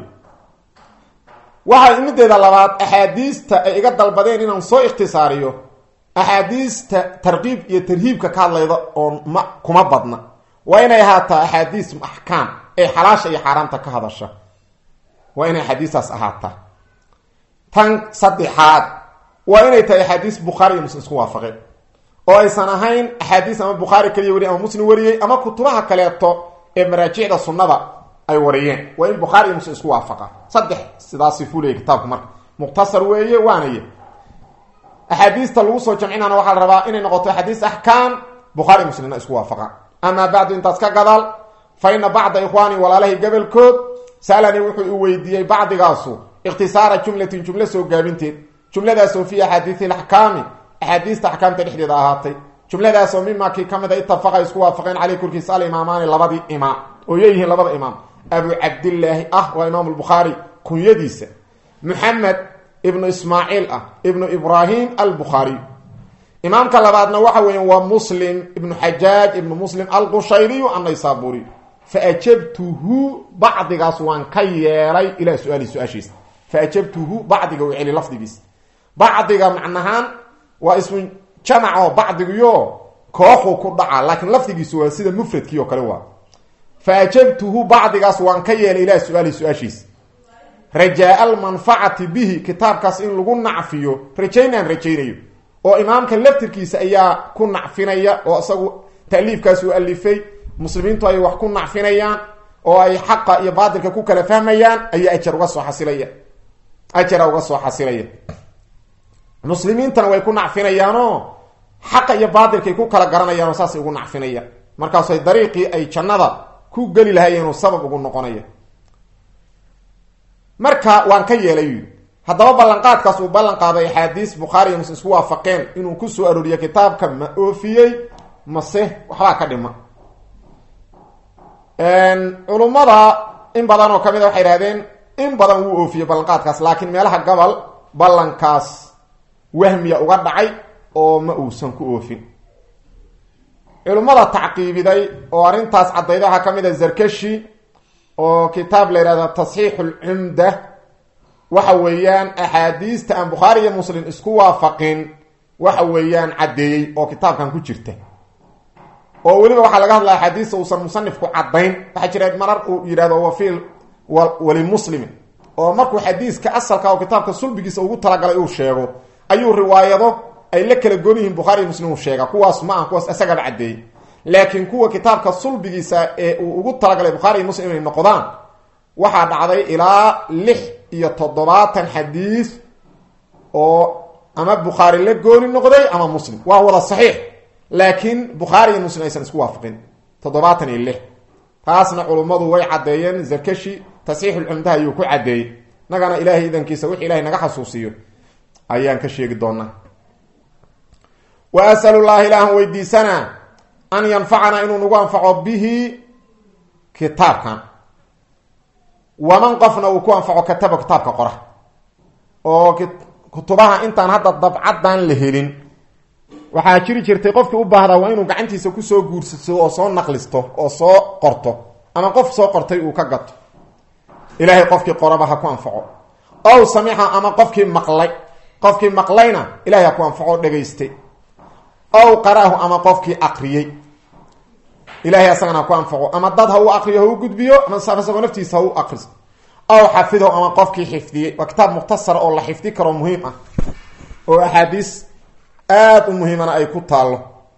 waxaa mideeda labaad axaadiista ay iga dalbadeen inaan soo ikhtisaariyo axaadiista tarkiib iyo tarhiibka ka hadlayda oo ma kuma badna waa inay ahaataa axaadiis axkaam ee xalaasha iyo xaaraamta ka hadasha waa inay axaadiistaas ahaataa tan saddexaad waa inay tahay axaadiis bukhaari iyo muslim isku waafaqeen oo aysan ahayn axaadiis ama bukhaari kaliya weriy ama muslim wariyey ama kutubaha kaleeto ee maraajicda sunnada ay wariyeen waa in bukhaari iyo muslim isku waafaqa saddex sidaasi fulaya kitaabku marka mukhtasar weeye waanaya axaadiista lagu soo jamcinana waxaa la rabaa inay noqoto axaadiis axkaam bukhaari muslimna isku waafaqaan amaa bacdu intaas ka gadaal fa ina bacda ikhwaani walaalahay gabalkood saalanii wuxuu i weydiiyey bacdigaasu ikhtisaara jumlatin jumlo soo gaabinteed jumladaasoo fii axaadiisi alaxkaami axaadiista axkaamta dhexdeeda ahaatay jumladaasoo mimaa kii ka mid a itafaqa isku waafaqeen caleyh korkiisa alimaamaani labadii imaam oo yeeyihiin labada imaam abu cabdillaahi ah waa imaam lbukhaari kunyadiisa muxamed ibnu ismaaciil ah ibnu ibraahim albukhaariy imaamka labaadna waxa weeya waa muslim ibnu xajaaj ibnu muslim alqushayriyu annaysaburiy faajabtuhu bacdigaas waan ka yeelay ilaa su-aali su-aashiisa faajabtuhu bacdiga u celi lafdigiis bacdiga macnahaan waa ismu jamac oo bacdigiyo kooxuu ku dhaca laakiin lafdigiisu waa sida mufradkii oo kale waa faajabtuhu bacdigaas waan ka yeelay ilaa su-aali su-aashiisa rajaa almanfacati bihi kitaabkaas in lagu nacfiyo rajaynaan rajaynayo oo imaamka laftirkiisa ayaa ku nacfinaya oo isagu taaliifkaas uu alifay muslimiintu ay wax ku nacfinayaan oo ay xaqa iyo baatilka ku kala fahmayaan ayaa ajar uga soo xasilaya ajara uga soo xasilaya muslimiintana way ku nacfinayaanoo xaqa iyo baatilkaay ku kala garanayaanoo saasay ugu nacfinayaan markaasay dariiqii ay jannada ku geli lahaayeenoo sabab ugu noqonaya marka waan ka yeelay haddaba ballanqaadkaas uu ballan qaaday axaadiis bukhaari iyo muslim isku waafaqeen inuu ku soo arooriyo kitaabka ma oofiyey mase waxbaa ka dhima culummada in badan oo ka mid a waxay ihahdeen in badan wuu oofiyey ballanqaadkaas laakiin meelaha gobol ballankaas wahmiya uga dhacay oo ma uusan ku oofin culummada tacqiibiday oo arrintaas caddayda waxaa ka mid a zarkashi oo kitaab la yihahdo tasxiixu lcumda waxa weeyaan axaadiista aan bukhaari iyo muslim isku waafaqin waxa weeyaan caddeeyey oo kitaabkan ku jirta oo weliba waxaa laga hadlaya axaadiista uusan musanifku caddayn waxaa jira marar uu yidhahdo wafiil walimuslimin oo markuu xadiiska asalka oo kitaabka sulbigiisa ugu talagalay uu sheego ayuu riwaayado ay la kala goon yihiin bukhaari iyo muslim uu sheega kuwaas ma aha kuwaas isagaba caddeeyey laakiin kuwa kitaabka sulbigiisa ee uu ugu talagalay bukhaari iyo muslim inay noqdaan waxaa dhacday ilaa lix iyo toddobaatan xadiis oo ama bukhaari la gooni noqday ama muslim waa wada saxiix laakiin bukhaari iyo muslim aysan isku waafaqin toddobaatan iyo lix taasna culummadu way caddeeyeen zarkashi tasxiixulcumdaha ayuu ku caddeeyey nagana ilaahay idankiisa wix ilahay naga xasuusiyo ayaan ka sheegi doonaa wa asalu llahi ilaahan weydiisanaa an yanfacanaa inuu nagu anfaco bihi kitaabkan waman qofna uu ku anfaco kataba kitaabka qora oo kutubaha intaan hadda dabcaddan la helin waxaa jiri jirtay qofkii u baahdaa waa inuu gacantiisa kusoo guursado oo soo naqlisto oo soo qorto ama qof soo qortay uu ka gato ilaahay qofkii qoraba ha ku anfaco ow samixa ama qofkii maqlay qofkii maqlayna ilahay ha ku anfaco dhegaystay ow qaraahu ama qofkii aqriyey ilahay asagana ha ku anfaco ama dad ha u aqriyo ha u gudbiyo ama isagoo naftiisa ha u aqriso ow xafido ama qofkii xifdiyey waa kitaab mukhtasara oo la xifdi karo muhiim ah oo axaadiis aada u muhiimana ay ku taallo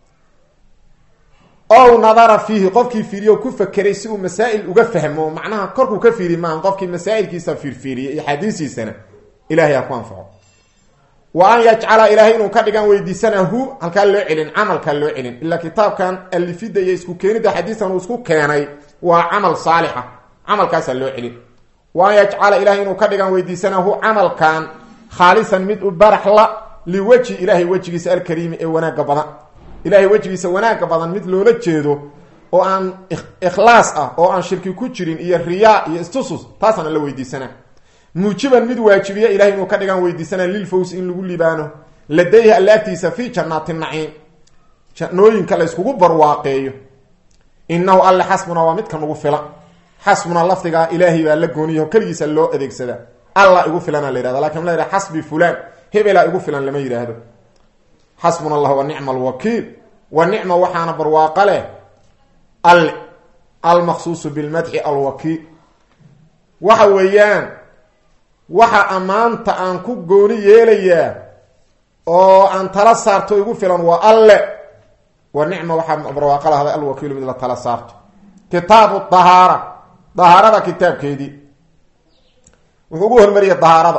ow nadara fiihi qofkii fiiriyo ku fakeray si uu masaa'il uga fahmo macnaha korkuu ka fiiri maaha qofkii masaa'ilkiisa fiirfiiriyay iyo xadiisiisana ilahay ha ku anfaco wa an yajcala ilaahay inuu ka dhigan weydiisana hu halkaa loo celin camalkaa loo celin ilaa kitaabkan alifida iyo isku keenida xadiiskan uu isku keenay waa camal saalixa camalkaasaa loo celin wa an yajcala ilahay inuu ka dhigan weydiisana hu camalkan khaalisan mid u baraxla liwejhi ilaahay wejigiisa alkariimi ee wanaagga badan ilaahay wejigiisa wanaagga badan mid loola jeedo oo aan ikhlaas ah oo aan shirki ku jirin iyo riyaa iyo istusus taasana la weydiisana muujiban mid waajibiya ilahay inuu ka dhigan weydiisana lilfows in lagu libaano ladayhi alla agtiisa fi jannaati naciim jannooyinka la yskugu barwaaqeeyo inahu alle xasbuna waa midka nagu filan xasbuna lafdigaa ilaahay baa la gooniyaho keligiisa loo adeegsadaa alla igu filana la yhahda lakin la yhah xasbi fulan hebelaa igu filan lama yidhaahdo xasbuna allah wa nicma alwakiil wa nicma waxaana barwaaqa leh alle almaqsuusu bilmadxi alwakiil waxa weeyaan waxa ammaanta aan ku gooni yeelayaa oo aan tala saarto igu filan waa alle wa nicma waxaa barwaaqa lahday alwakiilu mid la tala saarto kitaabu dahaara dahaarada kitaabkeedii wuxuu ugu hormariyay dahaarada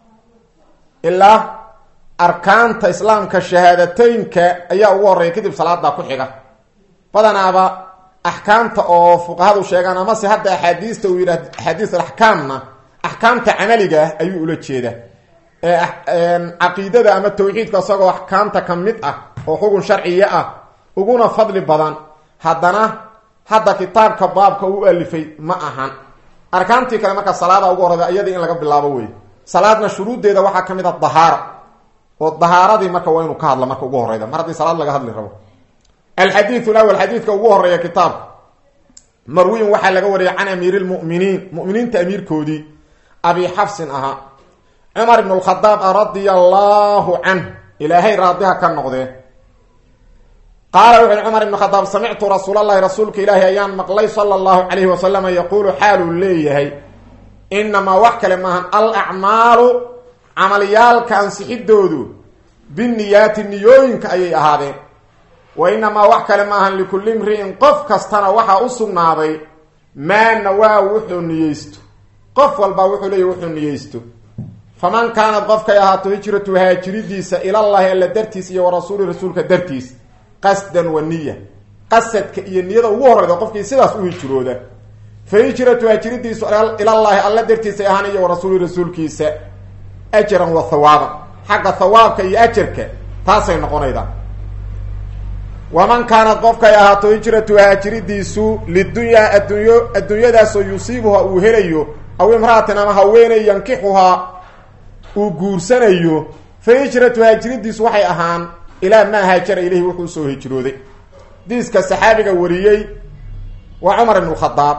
ilaa arkaanta islaamka shahaadateynka ayaa ugu horeeya kadib salaada ku xiga badanaaba axkaamta oo fuqahadu sheegaan amase hadda axaadiista uu yidhah axaadiis alaxkaamna axkaamta camaliga ah ayuu ula jeedaa caqiidada ama tawxiidka isagoo axkaamta ka mid ah oo xugun sharciya ah uguna fadli badan haddana hadda kitaabka baabka u alifay ma ahan arkaantii kale marka salaada ugu horeyda iyadii in laga bilaabo wey salaadna shuruuddeeda waxaa ka mid a dahaara oo dahaaradii marka waa inuu ka hadla marka ugu horeyda mar haddii salaad laga hadli rabo alxadiiu lawal xadiidka ugu horeeya kitaabka marwiin waxaa laga wariyay can amiiri lmuminiin muminiinta amiirkoodii abi xafsin ahaa cumar ibn lkhadaab radia allahu canh ilaahay raadiha ka noqdee qaala wuxu uhi cumar ibn khadaab samictu rasuul allahi rasuulka ilaahi ayaan maqlay sala allahu calayhi wasalama yaquulu xaaluu leeyahay inamaa wax kale maahan al acmaalu camalyaalka ansixidoodu biniyaati niyooyinka ayay ahaadeen wa inamaa wax kale maahan likulli imri'in qof kastana waxaa u sugnaaday maa nawaa wuxuu niyeysto qof walbaa wuxuu leeyahy wuxuu niyeysto faman kaanad qofkay ahaato hijratu haajiridiisa ilallahi alla dartiis iyo wa rasuuli rasuulka dartiis qasdan wa niya qasadka iyo niyada ugu horeyda qofkii sidaas u hijrooda fa hijratu haajiridiisu ilallaahi alla dartiisay ahaan iyo wa rasuuli rasuulkiisa ajaran wa hawaaban xagga hawaabka iyo ajarka taasay noqonaydaa waman kaanad qofkay ahaato hijratu haajiridiisu lidunyaa addunyo adduunyadaasoo yusiibuha uu helayo aw imra'atin ama haweeney yankixuhaa uu guursanayo fa hijratu haajiridiisu waxay ahaan ilaa maa haajara ilayhi wuxuu soo hijrooday diiska saxaabiga wariyey waa cumar ibn khadaab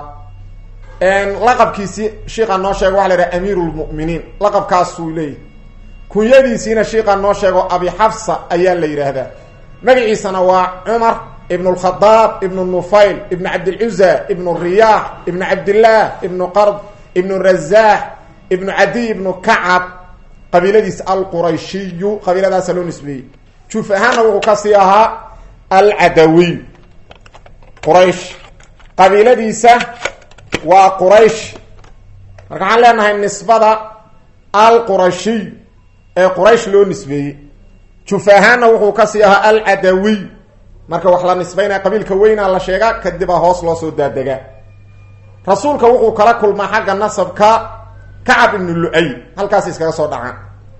laqabkiisii shiiqa noo sheego waxa la yidhaha amiiru lmu'miniin laqabkaasuu leeyahy kunyadiisiina shiiqa noo sheego abi xafsa ayaa la yidhaahdaa magaciisana waa cumar ibn lkhadaab ibnu nufayl ibnu cabdilcuza ibnu riyaax ibnu cabdillaah ibnu qard ibnu razaax ibnu cadiy ibnu kacab qabiiladiisa alqurayshiyu qabiiladaasa loo nisbeeyey juuf ahaanna wuxuu kasii ahaa alcadawiy quraysh qabiiladiisa waa quraysh marka waxaan leenahay nisbada alqurashiy ee quraysh loo nisbeeyey juf ahaanna wuxuu kasii ahaa alcadawiy marka wax la nisbaynaya qabiilka weynaa la sheegaa kadibaa hoos loo soo daadegaa rasuulka wuxuu kala kulmaa xagga nasabka kacab ibnu lu-ay halkaas iskaga soo dhacaan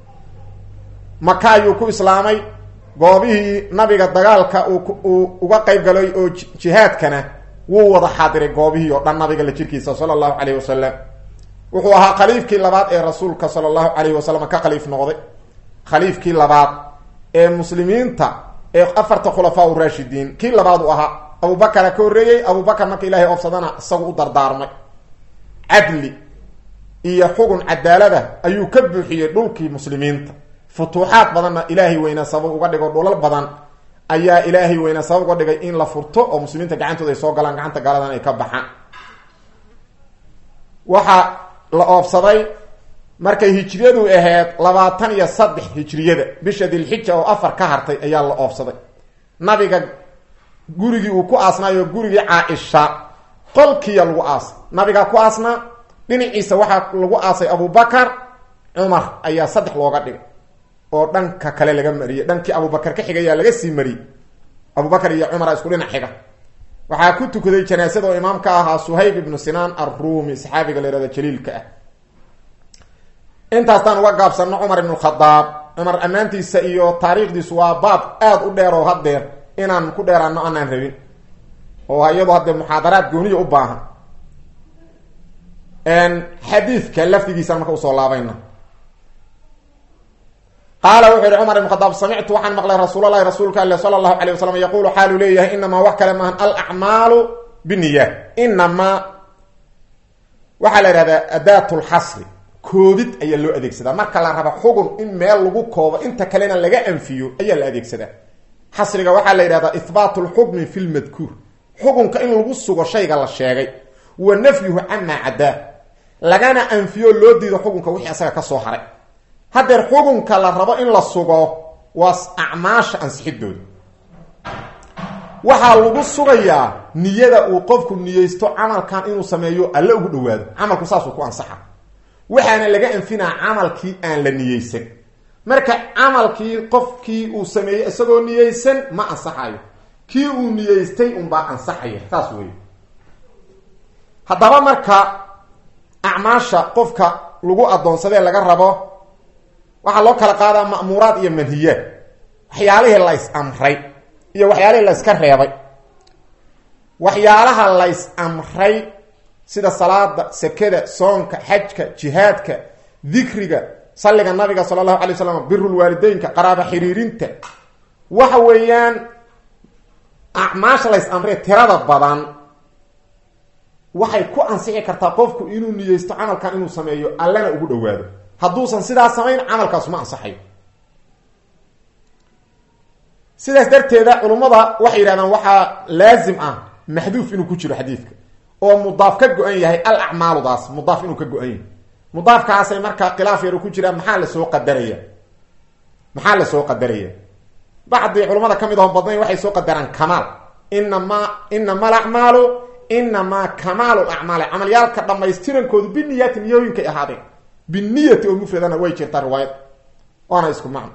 maka ayuu ku islaamay goobihii nabiga dagaalka uu uga qayb galay oo jihaadkana wuu wada xaadiray goobihii oo dhan nabiga la jirkiisa sala allahu calayhi wasalam wuxuu ahaa khaliifkii labaad ee rasuulka sala allahu calayhi wasalam ka khaliif noqday khaliifkii labaad ee muslimiinta ee afarta khulafaa u raashidiin kii labaad uu ahaa abubakara ka horreeyey abubakar marka ilaahay oobsadana isagu u dardaarmay cadli iyo xugun cadaalada ayuu ka buuxiyey dhulkii muslimiinta futuuxaad badanna ilaahay weynaa sabab uga dhigo dhulal badan ayaa ilaahay weynaa sabab uga dhigay in la furto oo muslimiinta gacantooda ay soo galaan gacanta gaaladan ay ka baxaan waxaa la oobsaday markay hijriyadu ahayd labaatan iyo saddex hijriyada bisha dilxija oo afar ka hartay ayaa la oobsaday nabiga gurigii uu ku aasnaayo gurigii caa-isha qolkiiya lagu aasay nabigaa ku aasnaa dhinaciisa waxaa lagu aasay abubakar cumar ayaa saddex looga dhigay oo dhanka kale laga mariyey dhankii abubakar ka xigayaa laga sii mariyey abubakar iyo cumara isku dhinac xiga waxaa ku tukaday janaasada oo imaam ka ahaa suhayb ibnu sinaan arruumi saxaabiga la yihahdo jaliilka ah intaastaan uga gaabsano cumar ibnu khadaab cumar ammaantiisa iyo taariikhdiisu waa baab aada u dheer oo haddeer inaan ku dheeraano anaan rabin oo iyadoo haddee muxaadaraad gooniya u baahan xadiidka lafdigiisaan marka usoo laabayna qaala wuxuu yihi cumar ibn khadaab samictu waxaan maqlay rasuulalahi rasuulka ale sala allahu alayh wasalam yaquulu xaaluu leeyahay inamaa wax kale maahan alacmaalu biniya inamaa waxaa la ihahdaa adaat lxasri koobid ayaa loo adeegsadaa marka la raba xugun in meel lagu koobo inta kalena laga anfiyo ayaa la adeegsadaa xasriga waxaa la yidhahdaa ihbaat lxukmi fi lmadkuur xukunka in lagu sugo shayga la sheegay wa nafyuhu camaa cadaa lagana anfiyo loo diido xukunka wixii asaga kasoo haray haddeer xukunka la rabo in la sugo waa acmaasha ansixidooda waxaa lagu sugayaa niyada uu qofku niyeysto camalkan inuu sameeyo alle ugu dhawaado camalku saasuu ku ansaxa waxaana laga anfinaa camalkii aan la niyeysan marka camalkii qofkii uu sameeyey isagoo niyeysan ma ansaxayo kii uu niyeystay unbaa ansaxaya saas wey haddaba marka acmaasha qofka lagu addoonsadee laga rabo waxaa loo kala qaadaa ma'muuraad iyo manhiyaad waxyaalihii lays amray iyo waxyaalihii layska reebay waxyaalaha lays amray sida salaada sekada soonka xajka jihaadka dikriga salliga nabiga sala allahu alay waslam birulwaalideynka qaraaba xiriirinta waxa weeyaan acmaasha lays amray tirada badan waxay ku ansixi kartaa qofku inuu niyeysto camalkan inuu sameeyo allana ugu dhawaado hadduusan sidaas samayn camalkaasu ma ansaxayo sidaas darteeda culummada waxay yidhahdaan waxaa laazim ah maxduuf inuu ku jiro xadiidka oo mudaaf ka go-an yahay al acmaaludaas mudaaf inuu ka go-an yahay mudaafkaasay markaa khilaaf yar ku jiraan maxaa lasoo qadaraya maxaa lasoo qadaraya bacdi culamada ka mid aho badnayn waxay soo qadaraan kamaal inamaa inama alacmaalu inamaa kamaalu lacmaali camalyaalka dhammaystirankoodu biniyaati niyooyinkay ahaadeen biniyati oo mufradana way jirtaa riwaayad waana isku macno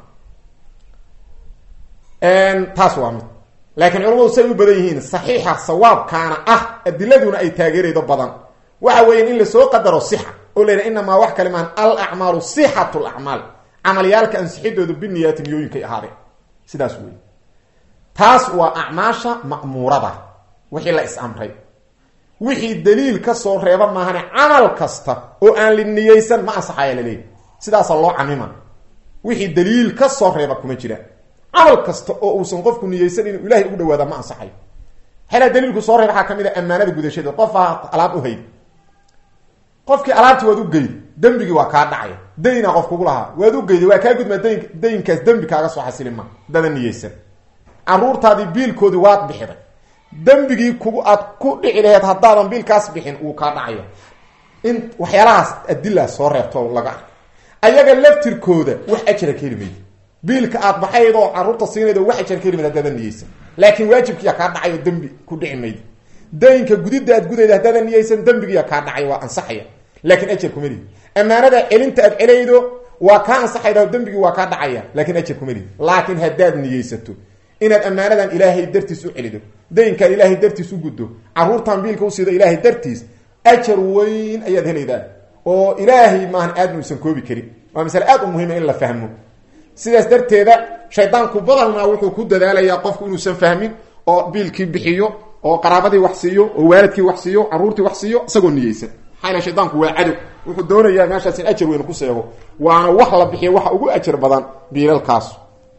taas waa mid laakiin culamadu say u badan yihiin saxiixa sawaabkaana ah adiladuna ay taageeraydo badan waxa weeya in lasoo qadaro sixa oo la yidhaha inamaa wax kale maan al acmaalu sixatu lacmaal camalyaalka ansixidoodu biniyaati niyooyinkay ahaadeen sidaas wey taas waa acmaasha ma'muurada wixii la is-amray wixii daliil ka soo reeba maahane camal kasta oo aan li niyeysan ma ansaxaya laleeyahy sidaasa loo camima wixii daliil ka soo reeba kuma jira camal kasta oo uusan qofku niyeysan inuu ilahay ugu dhawaada ma ansaxayo xelaa daliilku soo reeba waxaa ka mid a ammaanada gudashada qof a alaab u hayd qofkii alaabti waad u geyd dembigii waa kaa dhacaya dayna qof kugu lahaa waad u geyday waa kaa gudmaa dayn daynkaas dembi kaaga soo xasili ma dada niyeysan caruurtaadii biilkoodii waad bixiday dembigii kugu aad ku dhici laheed haddaadan biilkaas bixin wuu kaa dhacaya in waxyaalahaas adila soo reebto laga arko ayaga laftirkooda wax ajira ka heli maydi biilka aad baxayd oo caruurta siinaydo wax ajira ka heli mayd haddaadan niyeysan laakiin waajibkiiya kaa dhacayo dembi ku dhici maydi daynka gudidda aad gudayda haddaadan niyeysan dembigiiya kaa dhacay waa ansaxaya laakiin ajar kuma lidi ammaanada celinta aad celaydo waa kaa ansaxayda dembigii waa kaa dhacaya laakiin ajar kuma lidi laakiin haddaad niyeysato inaad ammaanadan ilaahay dartiis u celido daynkan ilaahay dartiis u guddo caruurtan biilka u siido ilaahay dartiis ajar weyn ayaad helaydaa oo ilaahay maahan aadna uusan koobi karin waa masale aad u muhiima in la fahmo sidaas darteeda shaydaanku badalnaa wuxuu ku dadaalayaa qofku inuusan fahmin oo biilkii bixiyo oo qaraabadii wax siiyo oo waalidkii wax siiyo caruurtii wax siiyo isagoo niyeysan maxaa shaydaanku waa cadow wuxuu doonayaa meeshaas in ajar weyn ku seego waana wax la bixiyo waxa ugu ajar badan biilalkaas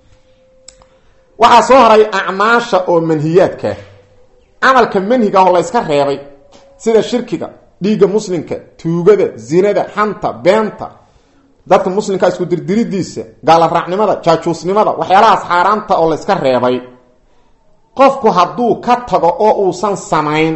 waxaa soo haray acmaasha oo manhiyaadka camalka manhiga oo la yska reebay sida shirkiga dhiigga muslimka tuugada zinada xanta beenta dadka muslimka isku dirdiridiisa gaalaraacnimada jaajuusnimada waxyaalahaas xaaraanta oo la yska reebay qofku hadduu ka tago oo uusan samayn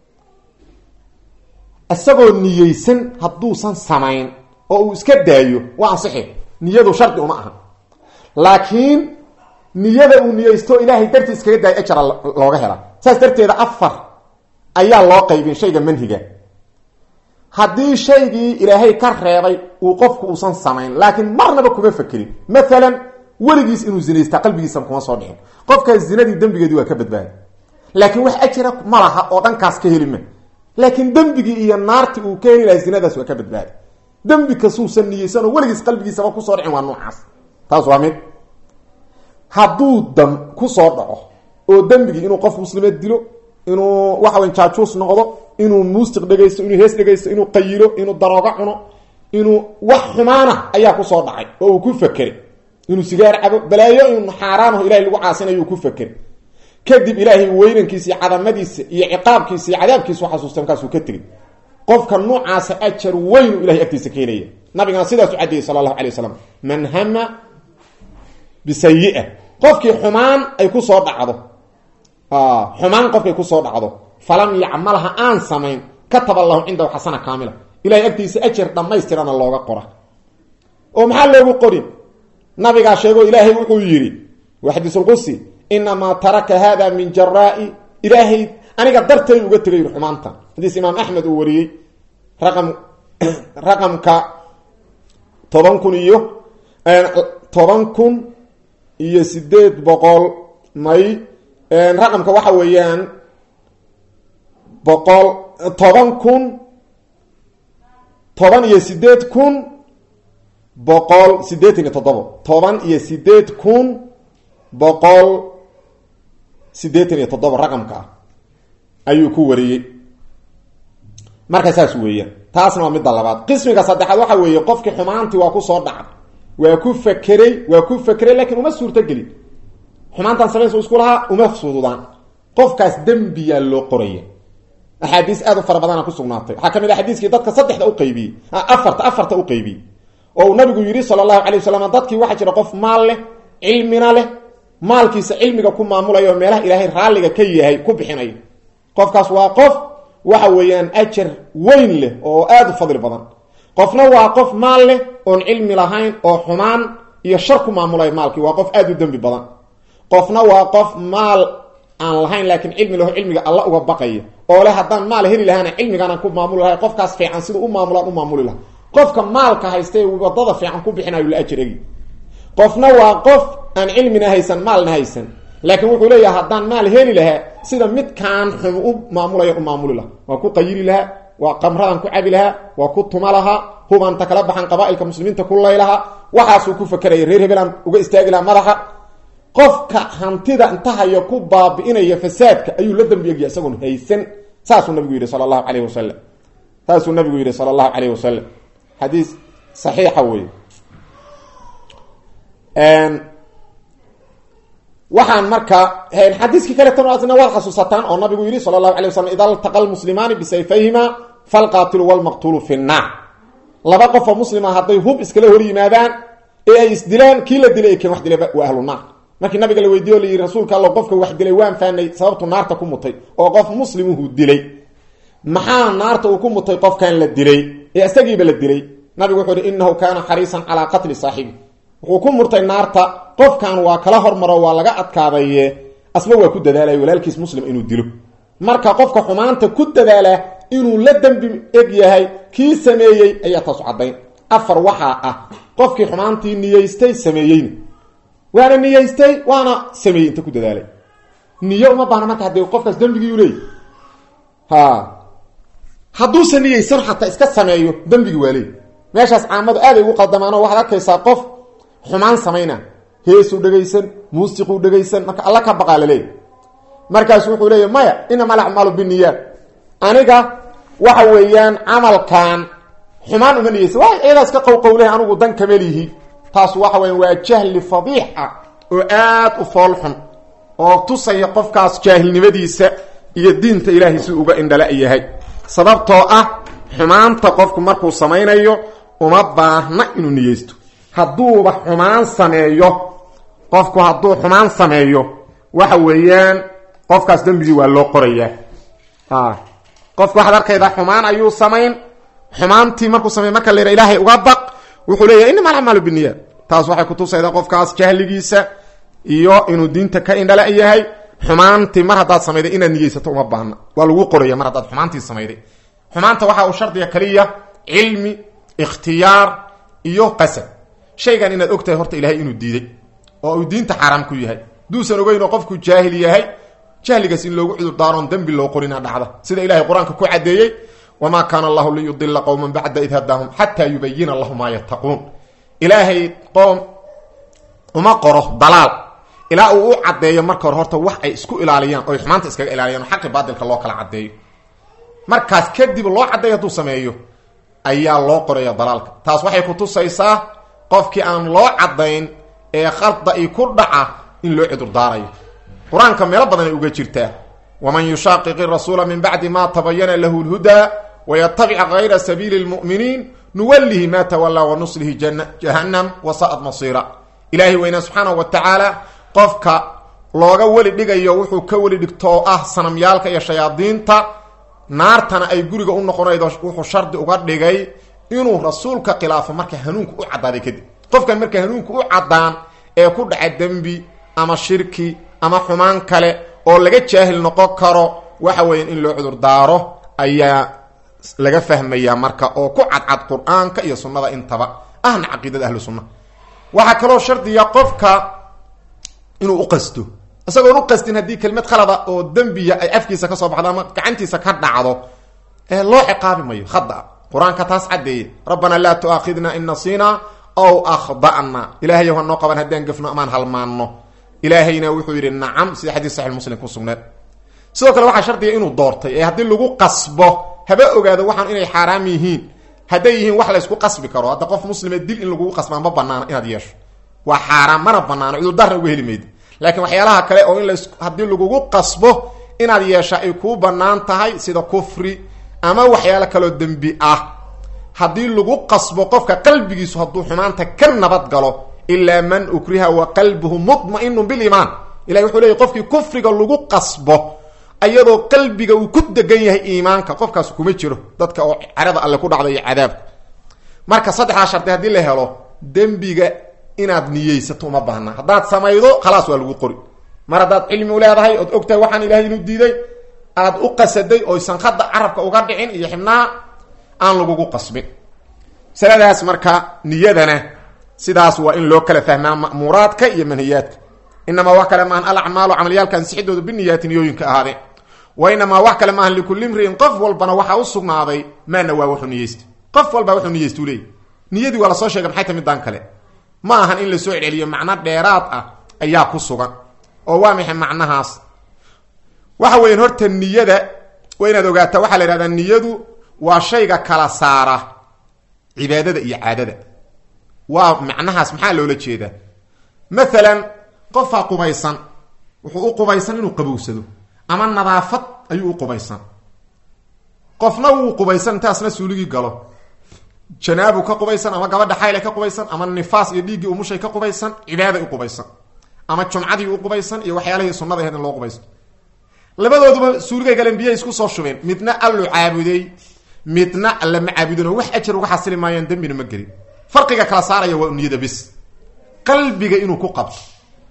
isagoo niyeysan hadduusan samayn oo uu iska daayo waa ansixi niyadu shardi uma aha laakiin niyada uu niyeysto ilaahay dartii iskaga daayo ajara looga hela saas darteeda afar ayaa loo qaybin shayga manhiga haddii shaygii ilaahay ka reebay uu qofku uusan samayn laakiin marnaba kuma fakerin maalan weligiis inuu zinaystaa qalbigiisa kuma soo dhicin qofkaas zinadii dembigeedii waa ka badbaaday laakiin wax ajira ma laha oo dhankaas ka heli ma laakiin dembigii iyo naartii uu ka heli laha zinadaas waa ka badbaaday dembi kasuusan niyeysan oo weligiis qalbigiisaba kusoo dhicin waa noocaas taas waa mid hadduu dam kusoo dhaco oo dembigii inuu qof muslimeed dilo inuu waxa wey jaajuus noqdo inuu muusiq dhegaysto inuu hees dhegaysto inuu qayilo inuu daroogo cuno inuu wax xumaana ayaa kusoo dhacay oo uu ku fakeray inuu sigaar cabo balaayo in xaaraanaho ilahay lagu caasinayo ku fakeray kadib ilaahay weynankiisa iyo cadamadiisa iyo ciqaabkiisa iyo cadaabkiisa xasuusta markaasuu ka tegay qofka noocaasa ajar weyn u ilahay agtiisa ka helaya nabigana sidaasu caddeeyey sala allahu alay wasalam man hama bisayi-a qofkii xumaan ay kusoo dhacdo xumaan qofkay kusoo dhacdo falam yacmalha aan samayn kataba lahu cindahu xasana kaamila ilahay agtiisa ajar dhammaystirana looga qora oo maxaa loogu qorin nabigaa sheego ilaahay wuxuu yidhi waa xadiisulqudsi inamaa taraka hada min jaraai ilaahay aniga dartay uga tegay yidhi xumaanta xadiis imaam axmed uu wariyey raqam raqamka toban kun iyo toban kun iyo sideed boqol may raqamka waxa weeyaan boqol toban kun toban iyo sideed kun boqol sideetan iyo toddobo toban iyo sideed kun boqol sideetan iyo toddoba raqamka ah ayuu ku wariyey marka saas weeyaan taasna waa midda labaad qismiga saddexaad waxa weeye qofkii xumaantii waa kusoo dhacay waa ku fakeray waa ku fakeray laakiin uma suurtogelin xumaantan samaynsa isku lahaa uma fududaan qofkaas dembiyaa loo qoraya axaadiis aad u fara badana ku sugnaatay waxaa ka mid ah xadiiskii dadka saddexda u qaybiyey afarta afarta u qaybiyey oo uu nabigu yidhi sala allahu calay wasalam dadkii waxaa jira qof maal leh cilmina leh maalkiisa cilmiga ku maamulayo oo meelaha ilaahay raalliga ka yahay ku bixinayo qofkaas waa qof waxa weeyaan ajar weyn leh oo aada u fadli badan qofna waa qof maal leh oon cilmi lahayn oo xumaan iyo shar ku maamulaya maalkii waa qof aada u dembi badan qofna waa qof maal aan lahayn laakiin cilmi laho cilmiga alla uga baqaya oo leh haddaan maal heli lahaana cilmigaanaan ku maamuli lahay qofkaas fiican siduu u maamulaan u maamuli laha qofka maalka haysta wadada fiican ku bixinayo la ajregi qofna waa qof aan cilmina haysan maalna haysan laakiin wuxuu leeyahay haddaan maal heli lahaa sida midkaan xum u maamulaya u maamuli laha waa ku qayiri lahaa waa qamradan ku cabi lahaa waa ku tuma lahaa hubanta kala baxan qabaailka muslimiinta ku laylahaa waxaasuu ku fakeraya reer hebelaan uga istaagi lahaa madaxa qofka hantida inta hayo ku baabi'inaya fasaadka ayuu la dambi egya isagoon haysan saasuu nabigu yidhi sala allahu calayhi wasalam saasuu nabigu yidhi sala allahu calayhi wasalam xadiis saxiixa wey waxaan marka xadiiskii kaleetana waad xasuusataan oo nabigu yidhi sala allahu alay waslam ida ltaqa lmuslimaani bisayfayhima falqaatilu walmaqtuulu fi nnaar laba qofoo muslima hadday hub iskala hor yimaadaan ee ay isdilaan kii la dilay keen wax dilay waa ahlu naar markii nabiga la weydiiyo o layidhi rasuulka allo qofka wax dilay waan faanay sababtu naarta ku mutay oo qof muslimuhu dilay maxaa naarta uu ku mutay qofkan la dilay ee isagiiba la dilay nabigu wuxuu ihi inahu kaana xariisan calaa qatli saaxibi wuxuu ku murtay naarta qofkan waa kala hormaro waa laga adkaadaye asba waa ku dadaalay walaalkiis muslim inuu dilo marka qofka xumaanta ku dadaala inuu la dembi eg yahay kii sameeyey ayaa taasu caddayn afar waxaa ah qofkii xumaantii niyeystay sameeyeyna waana niyeystay waana sameeyey inta ku dadaalay niyo uma baahna marka haddii qofkaas dembigii u leeyay ha hadduusa niyeysan xataa iska sameeyo dembigii waa leey meeshaas caamadu aaday ugu qaldamaano waxaad arkaysaa qof xumaan samayna heesuu dhegaysan muusiquu dhegaysan marka alla ka baqaa laleeya markaasu wuxuu leeya maya inama alacmaalu biniyaat aniga waxa weeyaan camalkan xumaan uma niyeysan waa ciidaas ka qowqowleh anigu dan kamelihi taas waxa weya waa jahli fadiix ah oo aad u foolxun oo tusaya qofkaas jaahilnimadiisa iyo diinta ilaahay si uga indhala yahay sababtoo ah xumaanta qofku markuu samaynayo uma baahna inuu niyeysto hadduuba xumaan sameeyo qofku hadduu xumaan sameeyo waxa weeyaan qofkaas dembigii waa loo qorayaa qofku waxaad arkaydaa xumaan ayuu samayn xumaantii markuu samey marka la yidha ilaahay uga baq wuxuu leeyahay inama alacmaalu biniyaat taas waxay kutusaydaa qofkaas jahligiisa iyo inuu diinta ka indhala yahay xumaantii mar haddaad samayday inaad niyeysato uma baahna waa lagu qoraya mar haddaad xumaantii samayday xumaanta waxa uu shardiga kaliya cilmi ikhtiyaar iyo qasad shaygan inaad ogtahay horta ilaahay inuu diiday oo uu diinta xaaraam ku yahay duusan ogeyn oo qofku jaahil yahay jahligaas in loogu cudur daaroon dembi loo qorina dhacda sida ilahay qur-aanka ku cadeeyey wamaa kaana allahu liyudila qowman bacda id hadaahum xataa yubayina lahu maa yattaquun ilaahay qoom uma qoro dalaal ilaa uu u caddeeyo marka hore horta wax ay isku ilaaliyaan oy xumaanta iskaga ilaaliyaan oo xaqi baadilka loo kala caddeeyo markaas kadib loo caddeeyo hadduu sameeyo ayaa loo qoraya dalaalka taas waxay kutusaysaa qofkii aan loo caddayn ee khalda i ku dhaca in loo cudurdaarayo qur-aanka meelo badan ay uga jirtaa waman yushaaqiqi rasuula min bacdi ma tabayana lahu lhudaa wayatabic gayra sabiili lmu'miniin nuwallihi ma tawallaa wanuslihi jahannam wasa'ad masiira ilaahay weynaa subxaanahu wa tacaala qofka looga weli dhigayo wuxuu ka weli dhigtoo ah sanamyaalka iyo shayaadiinta naartana ay guriga u noqonaydo wuxuu shardi uga dhigay inuu rasuulka khilaafo marka hanuunka u caddaaday kadib qofkan marka hanuunka u caddaan ee ku dhaca dembi ama shirki ama xumaan kale oo laga jaahil noqon karo waxa weya in loo cudur daaro ayaa laga fahmayaa marka oo ku cadcad qur-aanka iyo sunnada intaba ahna caqiidada ahlu sunna waxaa kaloo shardiya qofka inuu u qasto isagoon u qastin haddii kelmad khalada oo dembiya ay afkiisa ka soo baxdo ama gacantiisa ka dhacdo ee loo ciqaabi mayo khada qur-aanka taas caddeeye rabbanaa laa tu'aakhidna in nasiina ow akhda'na ilaahayow ha noo qaban haddaan gafno amaan halmaanno ilaahayna wuxuu yidhi nacam sida xadiis saxix muslim ku sugneed sidoo kale waxaa shardiga inuu doortay ee haddii lagu qasbo haba ogaado waxaan inay xaaraam yihiin hadday yihiin wax laysku qasbi karo hadda qof muslime dil in lagugu qasbaa ma banaana inaad yeesho waa xaaraam mana banaano cudurdaarna uga heli mayda laakiin waxyaalaha kale oo in las haddii lagugu qasbo inaad yeesha ay kuu bannaan tahay sida kufri ama waxyaalo kaloo dembi ah haddii lagu qasbo qofka qalbigiisu hadduu xumaanta ka nabad galo ilaa man ukriha wa qalbuhu mutma'inun biliimaan ilahi wuxuu leeyay qofkii kufriga lagu qasbo ayadoo qalbiga uu ku degan yahay iimaanka qofkaas kuma jiro dadka oo carada alle ku dhacda iyo cadaabka marka saddexdaa shardi haddii la helo dembiga inaad niyeysato uma baahna haddaad samaydo khalaas waa lagu qori mar haddaad cilmi u leedahay ood ogtahay waxaan ilaahay inuu diiday aad u qasaday oysan hadda carabka uga dhicin iyo xibnaha aan lagugu qasbin masaladaas marka niyadana sidaas waa in loo kala fahmaa ma'muuraadka iyo manhiyaadka inamaa wax kale maahan alacmaalu camaliyaalka ansixidooda biniyaati niyooyinka ahaadeen wa inamaa wax kale maahan likulli imriin qof walbana waxaa u sugnaaday maana waa wuxuu niyeystay qof walbaa wuxuu niyeystuu leeyay niyadii waa lasoo sheegay maxay ta midaan kale ma ahan in lasoo celceliyo macno dheeraad ah ayaa ku sugan oo waa maxay macnahaas waxa weyan horta niyada waa inaad ogaataa waxaa la yhahdaa niyadu waa shayga kala saara cibaadada iyo caadada waa macnahaas maxaa loola jeedaa maalan qofaa qubaysan wuxuu u qubaysan inuu qabowsado ama nadaafad ayuu u qubaysan qofna wuu qubaysan intaasna suuligii galo janaabu ka qubaysan ama gabadha xayle ka qubaysan ama nifaas iyo dhiiggii umushay ka qubaysan cibaaday u qubaysan ama jumcadii u qubaysan iyo waxyaalihii sunnada ahayd in loo qubaysto labadooduba suurigay galeen biyay isku soo shubeen midna allu caabuday midna alla ma caabudinoo wax ajar uga xasili maayaan dembina ma gelin farqiga kala saaraya waa niyada bis qalbiga inuu ku qabto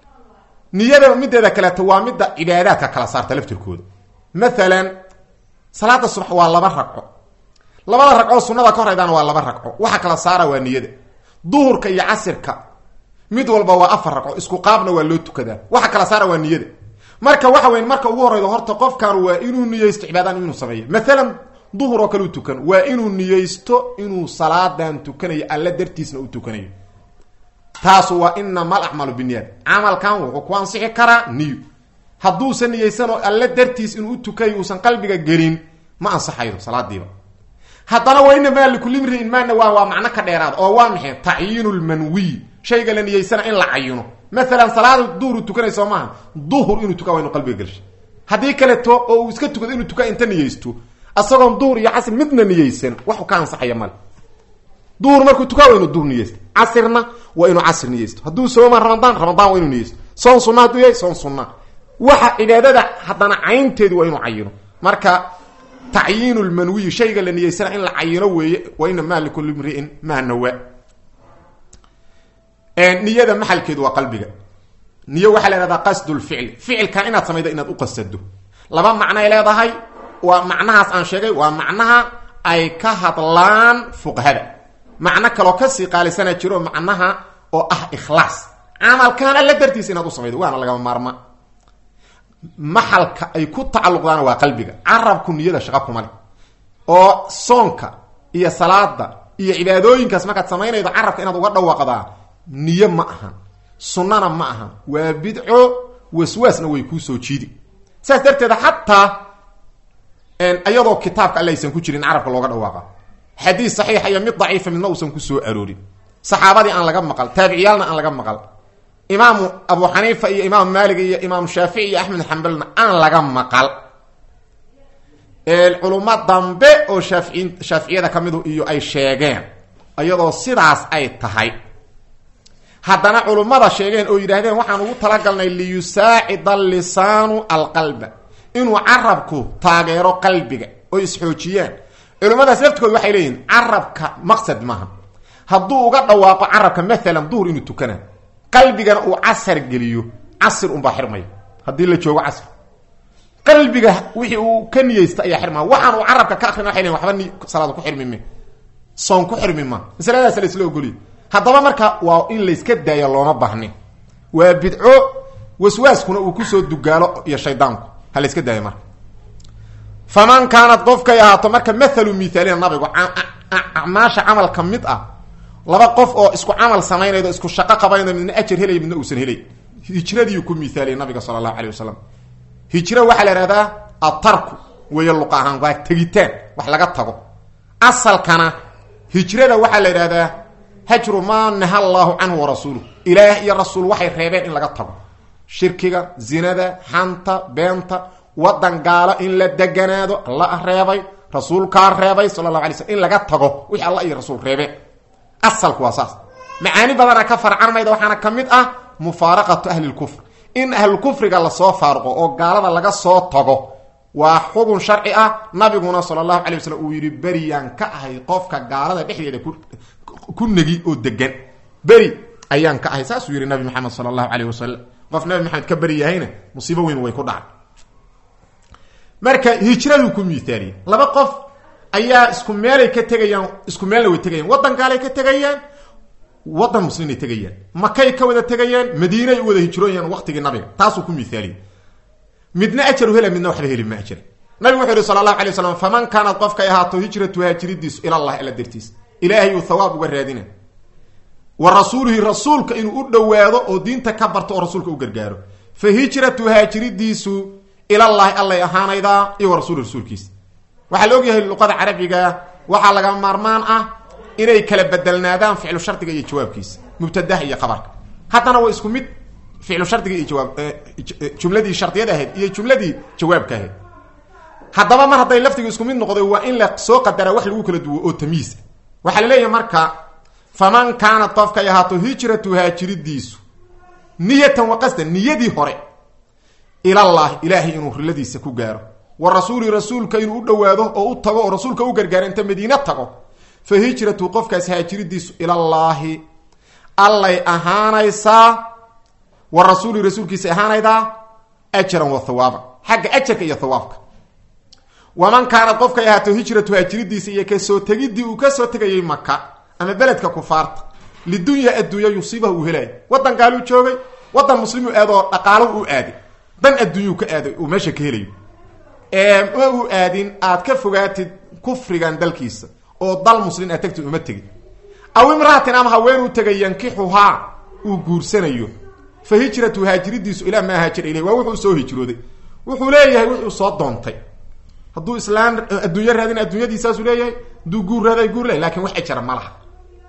niyada mideeda kaleeto waa midda cibaadaadka kala saarta laftirkooda maalan salaada subax waa laba ragco labada ragcoo sunada ka horeydaana waa laba ragco waxa kala saara waa niyada duhurka iyo casirka mid walba waa afar ragco isku qaabna waa loo tukadaa waxa kala saara waa niyada marka waxa weyn marka ugu horeydo horta qofkan waa inuu niyeysto cibaadaan inuu sameeyo maalan duhur oo kale u tukan waa inuu niyeysto inuu salaadan tukanayo alla dartiisna u tukanayo taasu waa inama alacmalu biniyad camalkan wuxuu ku ansixi karaa niyo hadduusan niyeysanoo alla dartiis inuu u tukayo uusan qalbiga gelin ma ansaxaydo salaadiiba haddana waa inamaa likulli mriin maana waa waa macno ka dheeraada oo waa maxay tacyiinu lmanwiy shayga la niyeysana in la cayino maalan salaada duhur tukanay soo maaha duhur inuu tukaa waa inu qalbiga gelshay haddii kaleeto oo uu iska tukado inuu tukaa inta niyeysto asagoon duhur iyo casir midna niyeysan waxu ka ansaxaya male duhur markuu tukaa waa inuu duhur niyeysto casirna waa inuu casir niyeysto hadduu sooma ramadaan ramadaan waa inuu niyeysto soon sunna hadduu yahay soon sunna waxa cibaadada haddana caynteedu waa inuu cayino marka tacyiinu lmanwiyi shayga la niyeysana in la cayino weeye wa ina maa likulli mriin maa nawa niyada maxalkeedu waa qalbiga niyo waxaa la ihahdaa qasdu lficli ficilkan inaad samaydo inaad u qasado laba macnoay leedahay waa macnahaas aan sheegay waa macnaha ay ka hadlaan fuqahada macno kaloo kasii qaalisana jiro macnaha oo ah ikhlaas camalkan alla dartiisa inaad u samaydo waana lagama maarma maxalka ay ku tacalluqdaana waa qalbiga carabku niyada shaqa kuma le oo soonka iyo salaada iyo cibaadooyinkaas markaad samaynaydo carabka inaad uga dhawaaqdaa niyo ma ahan sunnana ma ahan waa bidco waswaasna way kuu soo jiidi saas darteeda xataa iyadoo kitaabka alle aysan ku jirin carabka looga dhawaaqa xadiis saxiixa iyo mid daciifa midna uusan ku soo aroorin saxaabadii aan laga maqal taabiciyaalna aan laga maqal imaamu abu xaniifa iyo imaam maalik iyo imaam shaafici iyo axmed xambalna aan laga maqal culummo dambe oo shaafiin shaaficiyada ka midu iyo ay sheegeen iyadoo sidaas ay tahay haddana culummada sheegeen oo yidhaahdeen waxaan ugu talagalnay liyusaacida lisaanu alqalba inuu carabku taageero qalbiga oo isxoojiyaan culimmadaas laftigood waxay leeyihin carabka maqsad maaha hadduu uga dhawaaqo carabka maalan duhur inuu tukana qalbigana uu casar geliyo casir unbaa xirmaya haddii la joogo casr qalbiga wixii uu ka niyeysta ayaa xirmaya waxaan uu carabka ka akrina waxay leyin waxba ni salaada ku xirmi me soon ku xirmi ma masaladaas la isla ogoliy haddaba marka waa in layska daayo looma baahnin waa bidco waswaaskuna uu kusoo dugaalo iyo shaydaanku ha layska daayo marka faman kaanad qofkay ahaato marka mathalu mithaalina nabigu acmaasha camal ka mid ah laba qof oo isku camal samaynaydo isku shaqo qabanaydo midna ajar helay midna uusan helay hijradiiu ku mithaaliyay nabiga sala allahu alayh wasalam hijro waxaa la ihahdaa atarku weeye luqa ahaan waa tegitaan wax laga tago asalkana hijrada waxaa la idhahdaa hajru maa naha allaahu canhu warasuuluh ilaah iyo rasuul waxay reebeen in laga tago shirkiga zinada xanta beenta wadan gaalo in la deganaado alla reebay rasuulkaa reebay sala allahu alay slm in laga tago wixii alla iyo rasuul reebeen asalku waa saas macaani badana ka farcarmayda waxaana ka mid ah mufaaraqatu ahli lkufr in ahlulkufriga lasoo faaruqo oo gaalada laga soo tago waa xugun sharci ah nabiguna sala allahu alay waslm uu yidhi beriyaan ka ahay qofka gaalada dhexdeeda ku ku negi oo degan beri ayaan ka ahay saasuu yihi nabi maxamed sala allahu caleyh wasalam qof nabi maxamed ka beri yahayna musiibo weyn way ku dhacay marka hijraduu ku miithaaliyey laba qof ayaa isku meelay ka tegayaan isku meelna way tegayaan waddan gaalay ka tegayaan waddan muslimay tegayaan makay ka wada tegayaan madiinay u wada hijrooyaan waqtigii nabiga taasuu ku miithaaliyey midna ajaru hela midna waxba heli ma ajar nabigu wuxuu yihi sala allahu alay waslam faman kaanad qofkay ahaato hijratu haajiridiisu ilallahi alla dartiis ilaahay uu thawaab uga raadina wa rasuulihi rasuulka inuu u dhowaado oo diinta ka barto oo rasuulka u gargaaro fa hijratu haajiridiisu ilallahi allay ahaanaydaa iyo wa rasuuli rasuulkiisa waxaa la ogyahay luqada carabiga waxaa laga maarmaan ah inay kala bedelnaadaan ficlu shardiga iyo jawaabkiisa mubtadaha iyo qabarka haddana waa isku mid ficlu shardiga iyo jawaab jumladii shardiyada ahayd iyo jumladii jawaabka ahayd haddaba mar hadday lafdiga isku mid noqday waa in la soo qadaraa wax lagu kala duwo oo tamiis ah waxaa la leeyahay marka faman kaanad qofkay ahaato hijratu haajiridiisu niyatan wa qasdan niyadii hore ilallahi ilaahay inuu riladiisa ku gaaro wa rasuuli rasuulka inuu u dhowaado oo u tago oo rasuulka u gargaaro inta madiine tago fa hijratu qofkaas haajiridiisu ilallaahi allay ahaanaysaa wa rasuuli rasuulkiisa ahaanaydaa ajaran wa hawaaba xagga ajarka iyo hawaabka waman kaanad qofkay ahaato hijratu haajiridiisa iyo kasoo tegidii uu kasoo tegayay maka ama beledka kufaarta lidunya adduunya yusiibaha uu helaayo waddan gaaluu joogay waddan muslimuu aadoo dhaqaalahu u aaday dan adduunyuu ka aaday uu meesha ka helayo ma uu aadin aad ka fogaatid kufrigan dalkiisa oo dal muslin aad tagtid uma tegin aw imraatin ama haweenuu tegay yankixuhaa uu guursanayo fa hijratu haajiridiisu ilaa maa haajira iley waa wuxuu soo hijrooday wuxuu leeyahay wuxuu soo doontay hadduu islaam adduunyo raadin adduunyadiisaasuu leeyahay hadduu guur raaday guur leeyahy lakin wax ejara ma laha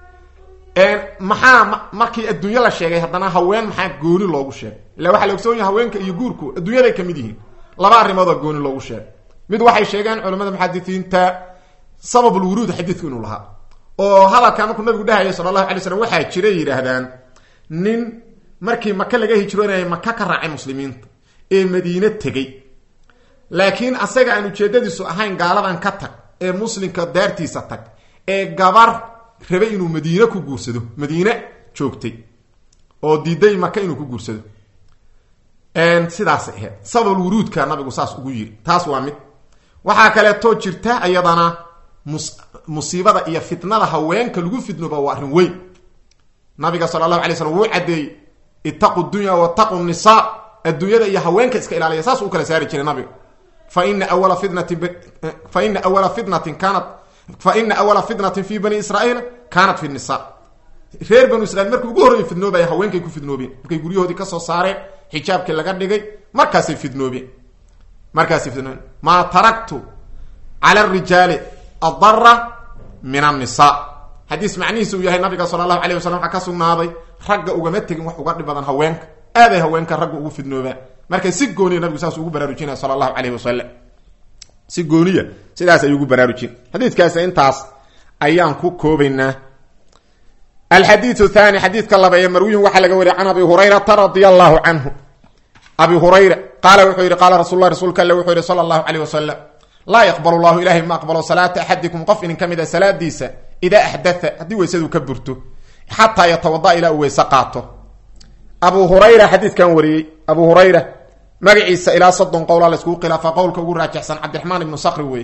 maxaa markii adduunyo la sheegay haddana haween maxaa gooni loogu sheegay illa waxaa la ogsoon yahay haweenka iyo guurku adduunyaday kamid yihiin laba arrimoodoo gooni loogu sheegay mid waxay sheegeen culamada muxadisiinta sababulwuruud xadiidku inuu lahaa oo hadalkaa markuu nabigu dhahaya sala allahu alay slam waxaa jiray yidhaahdaan nin markii maka laga hijroonayay maka ka raacay muslimiinta ee madiine tegey laakiin asaga aan ujeedadiisu ahayn gaaladan ka tag ee muslimka daartiisa tag ee gabar rabay inuu madiine ku guursado madiine joogtay oo diiday maka inuu ku guursado sidaas ahayd sabab wuruudka nabigu saas ugu yiri taas waa mid waxaa kaleetoo jirta iyadana mus musiibada iyo fitnada haweenka lagu fidnooba waa arrin weyn nabiga sala allahu alay slam wuu caddeeyey ittaqu dunya wataqu nisaa adduunyada iyo haweenka iska ilaaliya saas u kala saari jiray nabiga fa ina awala fitnatin fa ina awala fitnatin kaanat fa ina awala fitnatin fi bani israaiil kaanat fi nisa reer banu israiil markii ugu horreeyay fidnoobaya haweenkay ku fidnoobeen markay guryahoodii kasoo saareen xijaabkii laga dhigay markaasay fidnoobeen markaasay fidnoobeen maa taraktu cala arijaali adara min annisa xadiis macnihiisa uu yahay nabiga sala allahu alayh wasalam waxaa ka sugnaaday ragga ugama tegin wax uga dhib badan haweenka aaday haweenka ragga ugu fidnoobaan marka si gooniya nabigu saas ugu baraarujinaya sala allahu calayh wasalam si gooniya sidaas ayuu ugu baraarujin xadiidkaas intaas ayaan ku koobaynaa alxadiiu thani xadiidka laba ee marwiyun waxaa laga wariya can abi hurayrata radia allahu canhu abi hurayra qaala wuxuu yihi qaala rasul lah rasuulka alle wuxuu yihi sala allahu calayh wasalam laa yaqbal llahu ilahay ma aqbalo salaata axadikum qof inin ka mid a salaadiisa idaa axdaa haddii weysadu ka burto xataa yatawada ilaa uu weyse qaato abu hurayra xadiidkan wariyey abu hurayra magaciisa ilaa soddon qowla la iskugu khilaafa qowlka ugu raajixsan cabdiraxmaan ibnu sakri wey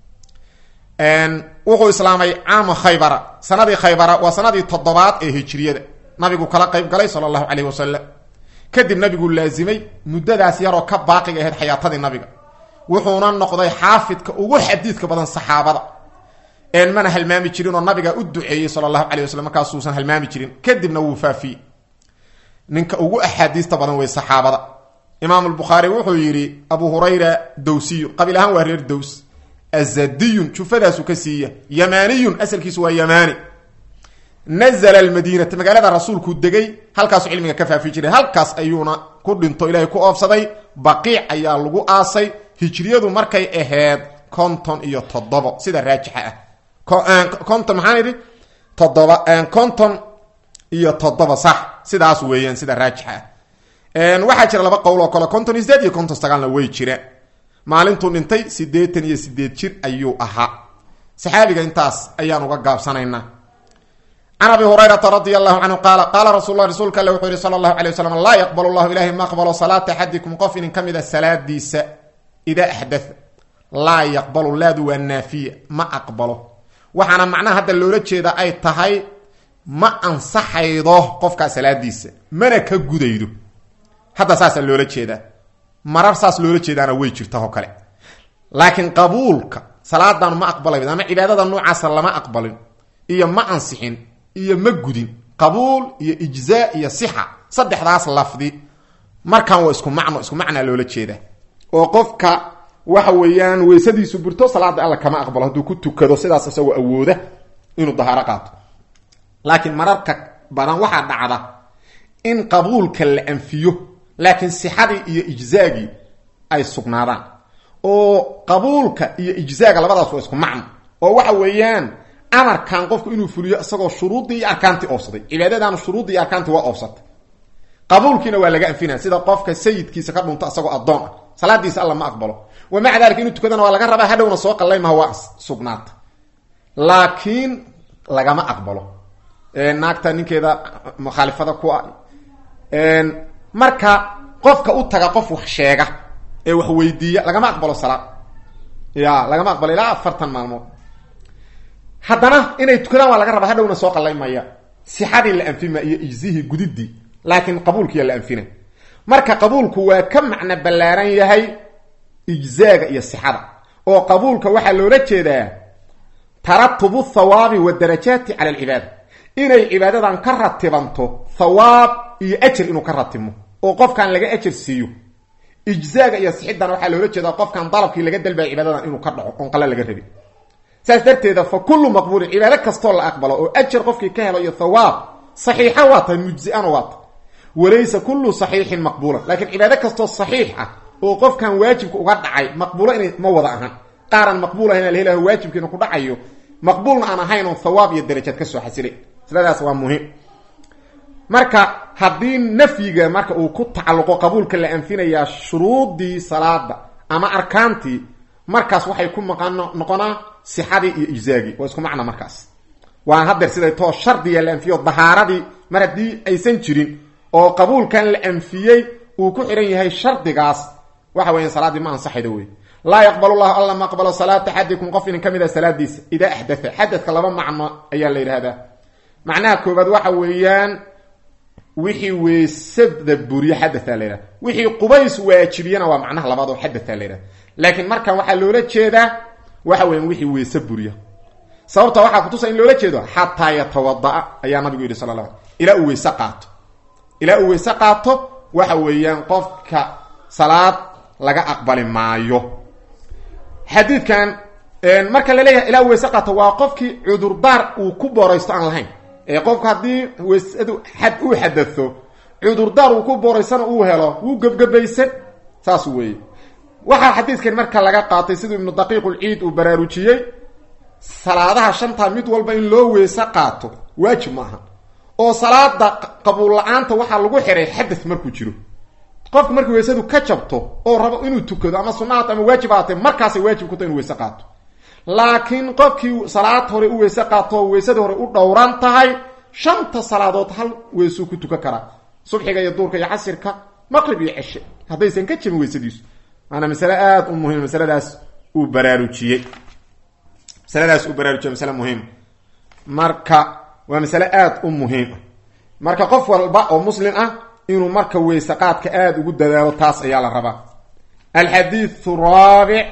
wuxuu islaamay caama khaybara sanadii khaybara waa sanadii toddobaad ee hijriyada nabigu kala qayb galay sala allahu caleyh wasalam kadib nabigu laazimay muddadaas yaroo ka baaqiga ahayd xayaatadii nabiga wuxuuna noqday xaafidka ugu xadiidka badan saxaabada een mana halmaami jirin oo nabiga u duceeyey sala allahu calay wasalam markaasuusan halmaami jirin kadibna wuu faafiyey ninka ugu axaadiista badan wey saxaabada imaam albukhaari wuxuu yidhi abu hurayra dowsiyu qabiil ahaan waa reer dows azadiyun jufadaasu ka siiya yamaniyun asalkiisu waa yamani nazla almadiinata magaalada rasuulku degay halkaasu cilmiga ka faafi jiray halkaas ayuuna ku dhinto ilaahay ku oobsaday baqiic ayaa lagu aasay hijriyadu markay ahayd konton iyo toddobo sida raajixa ah konton maxaan idhi toddoba konton iyo toddoba sax sidaas weeyaan sida raajixa ah waxaa jira laba qowl oo kale konton iyo sideed iyo konton sagaalna way jiraan maalintuu dhintay siddeetan iyo sideed jir ayuu ahaa saxaabiga intaas ayaan uga gaabsanaynaa can abi hurayrata radi allahu canhu qaala qaala rasul lah rasuulka alle wuxuu yihi sala allahu alay wasalam laa yaqbal llahu ilahay ma aqbalo salaata axadikum qof inin ka mida salaadiisa idaa axdatha laa yaqbalu laadu waa naafiya ma aqbalo waxaana macnaha hadda loola jeeda ay tahay ma ansaxaydo qofkaa salaadiisa mana ka gudaydo hadda saasaa loola jeedaa marar saas loola jeedaana way jirta oo kale laakiin qabuulka salaadan ma aqbalay ama cibaadada noocaasa lama aqbalin iyo ma ansixin iyo ma gudin qabuul iyo ijzaa iyo sixa saddexdaas lafdi markan waa isku macno isku macnaa loola jeeda oo qofka waxa weeyaan weysadiisu burto salaada alla kama aqbalo hadduu ku tukado sidaas isagoo awooda inuu dahaaro qaato laakiin mararka badan waxaa dhacda in qabuulka la anfiyo laakiin sixadii iyo ijzaagii ay sugnaadaan oo qabuulka iyo ijzaaga labadaas waa isku macno oo waxa weeyaan amarkan qofku inuu fuliyo isagoo shuruuddii iyo arkaantii oobsaday cibaadadaana shuruuddii iyo arkaantii waa oobsatay qabuulkiina waa laga anfinaya sida qofka sayidkiisa ka dhunto isagoo addoon ah salaadiisa alla ma aqbalo wa maca dalika inuu tukadana waa laga rabaa hadhowna soo qallay maha waa sugnaata laakiin lagama aqbalo naagta ninkeeda mukhaalifada ku ah marka qofka u taga qof wax sheega ee wax weydiiya lagama aqbalo salaad ya lagama aqbalo ilaa afartan maalmood haddana inay tukadaan waa laga rabaa hadhowna soo qallay maya sixadii la anfima iyo ijzihii gudidii laakiin qabuulkiiya la anfina marka qabuulku waa ka macno ballaaran yahay ijzaaga iyo sixada oo qabuulka waxaa loola jeedaa taratubu thawaabi wadarajaati cala alcibaada inay cibaadadan ka ratibanto thawaab iyo ajar inuu ka ratibmo oo qofkan laga ajar siiyo ijzaaga iyo sixidana waxaa loola jeedaa qofkan dalabkii laga dalbaya cibaadadan inuu ka dhaco oon qala laga rabin saas darteeda fa kullu maqbuulin cibaado kastoo la aqbalo oo ajar qofkii ka helo iyo thawaab saxiixa waa tahay mujziana waa tahay walaysa kullu saxiixin maqbuulan laakiin cibaado kastoo saxiix ah oo qofkan waajibka uga dhacay maqbuulo inay ma wada ahan qaaran maqbuul ahayn alhelaha waajibkiina ku dhacayo maqbuulna aan ahayn oo thawaab iyo darajaad ka soo xasilay masladaas waa muhiim marka haddii nafyiga marka uu ku tacalluqo qabuulka la anfinayaa shuruudii salaada ama arkaantii markaas waxay ku maqan noqonaa sixadii iyo ijzaagii waa isku macna markaas waan hadeer siday too shardiga la anfiyo dahaaradii mar haddii aysan jirin oo qabuulkan la anfiyey uu ku xihan yahay shardigaas waxa weya salaaddii ma ansaxayda wey laa yaqbal llahu alla ma aqbalo salaata axadikum qof inin ka mid a salaadiisa idaa axdatha xadadka laba macno ayaa la yidhahdaa macnaha koobaad waxa weeyaan wixii weysada buriye xadatha la yidhahda wixii qubays waajibiyana waa macnaha labaad oo xadatha la yidhahda laakiin markan waxaa loola jeedaa waxa weyan wixii weyse buriya sababta waxaa kutusa in loola jeedo xataa yatawadaa ayaa nabigu yidhi sala la ilaa uu weyse qaato ilaa uu weyse qaato waxa weeyaan qofka salaad laga aqbali maayo xadiidkan marka la leeyahay ilaa weyse qaato waa qofkii cudurdaar uu ku booraysto aan lahayn ee qofku haddii weysadu xad uu xadado cudurdaar uu ku booraysana uu helo wuu gebgebaysan saas weeye waxaa xadiidkan marka laga qaatay siduu ibnu daqiiqulciid uu baraarujiyey salaadaha shantaa mid walba in loo weyse qaato waajib ma aha oo salaada qabuul la-aanta waxaa lagu xiray xadad markuu jiro qofku markii weysadu ka jabto oo rabo inuu tukado ama sunnahaat ama waajib ahaatee markaasay waajib ku tahay inu weyse qaato laakiin qofkii salaad hore u weyse qaato oo weysadii hore u dhowran tahay shanta salaadood hal weysuu ku tukan karaa subxiga iyo duurka iyo casirka maqrib iyo ceshe haddaysan ka jabin weysadiisu maanaa masale aada u muhim masaladaas uu baraarujiyey masaladaas uu baraarujiyey masale muhiim marka waa masale aada u muhiim marka qof walba oo muslim ah inuu marka weyse qaadka aada ugu dadaalo taas ayaa la rabaa alxadiiu raabic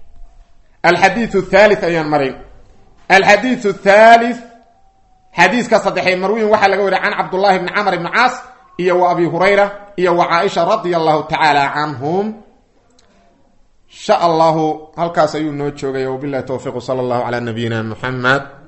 alxadiiu thalith ayaan maray alxadiiu thalith xadiiska saddexee marwiin waxaa laga wariya can cabdullahi bni camr ibni caas iyo wa abi hurayra iyo wa caaisha radia allahu tacaala canhum insha allahu halkaas ayuu noo joogay wabilahi towfiiq sala allahu calaa nabiyina muxamed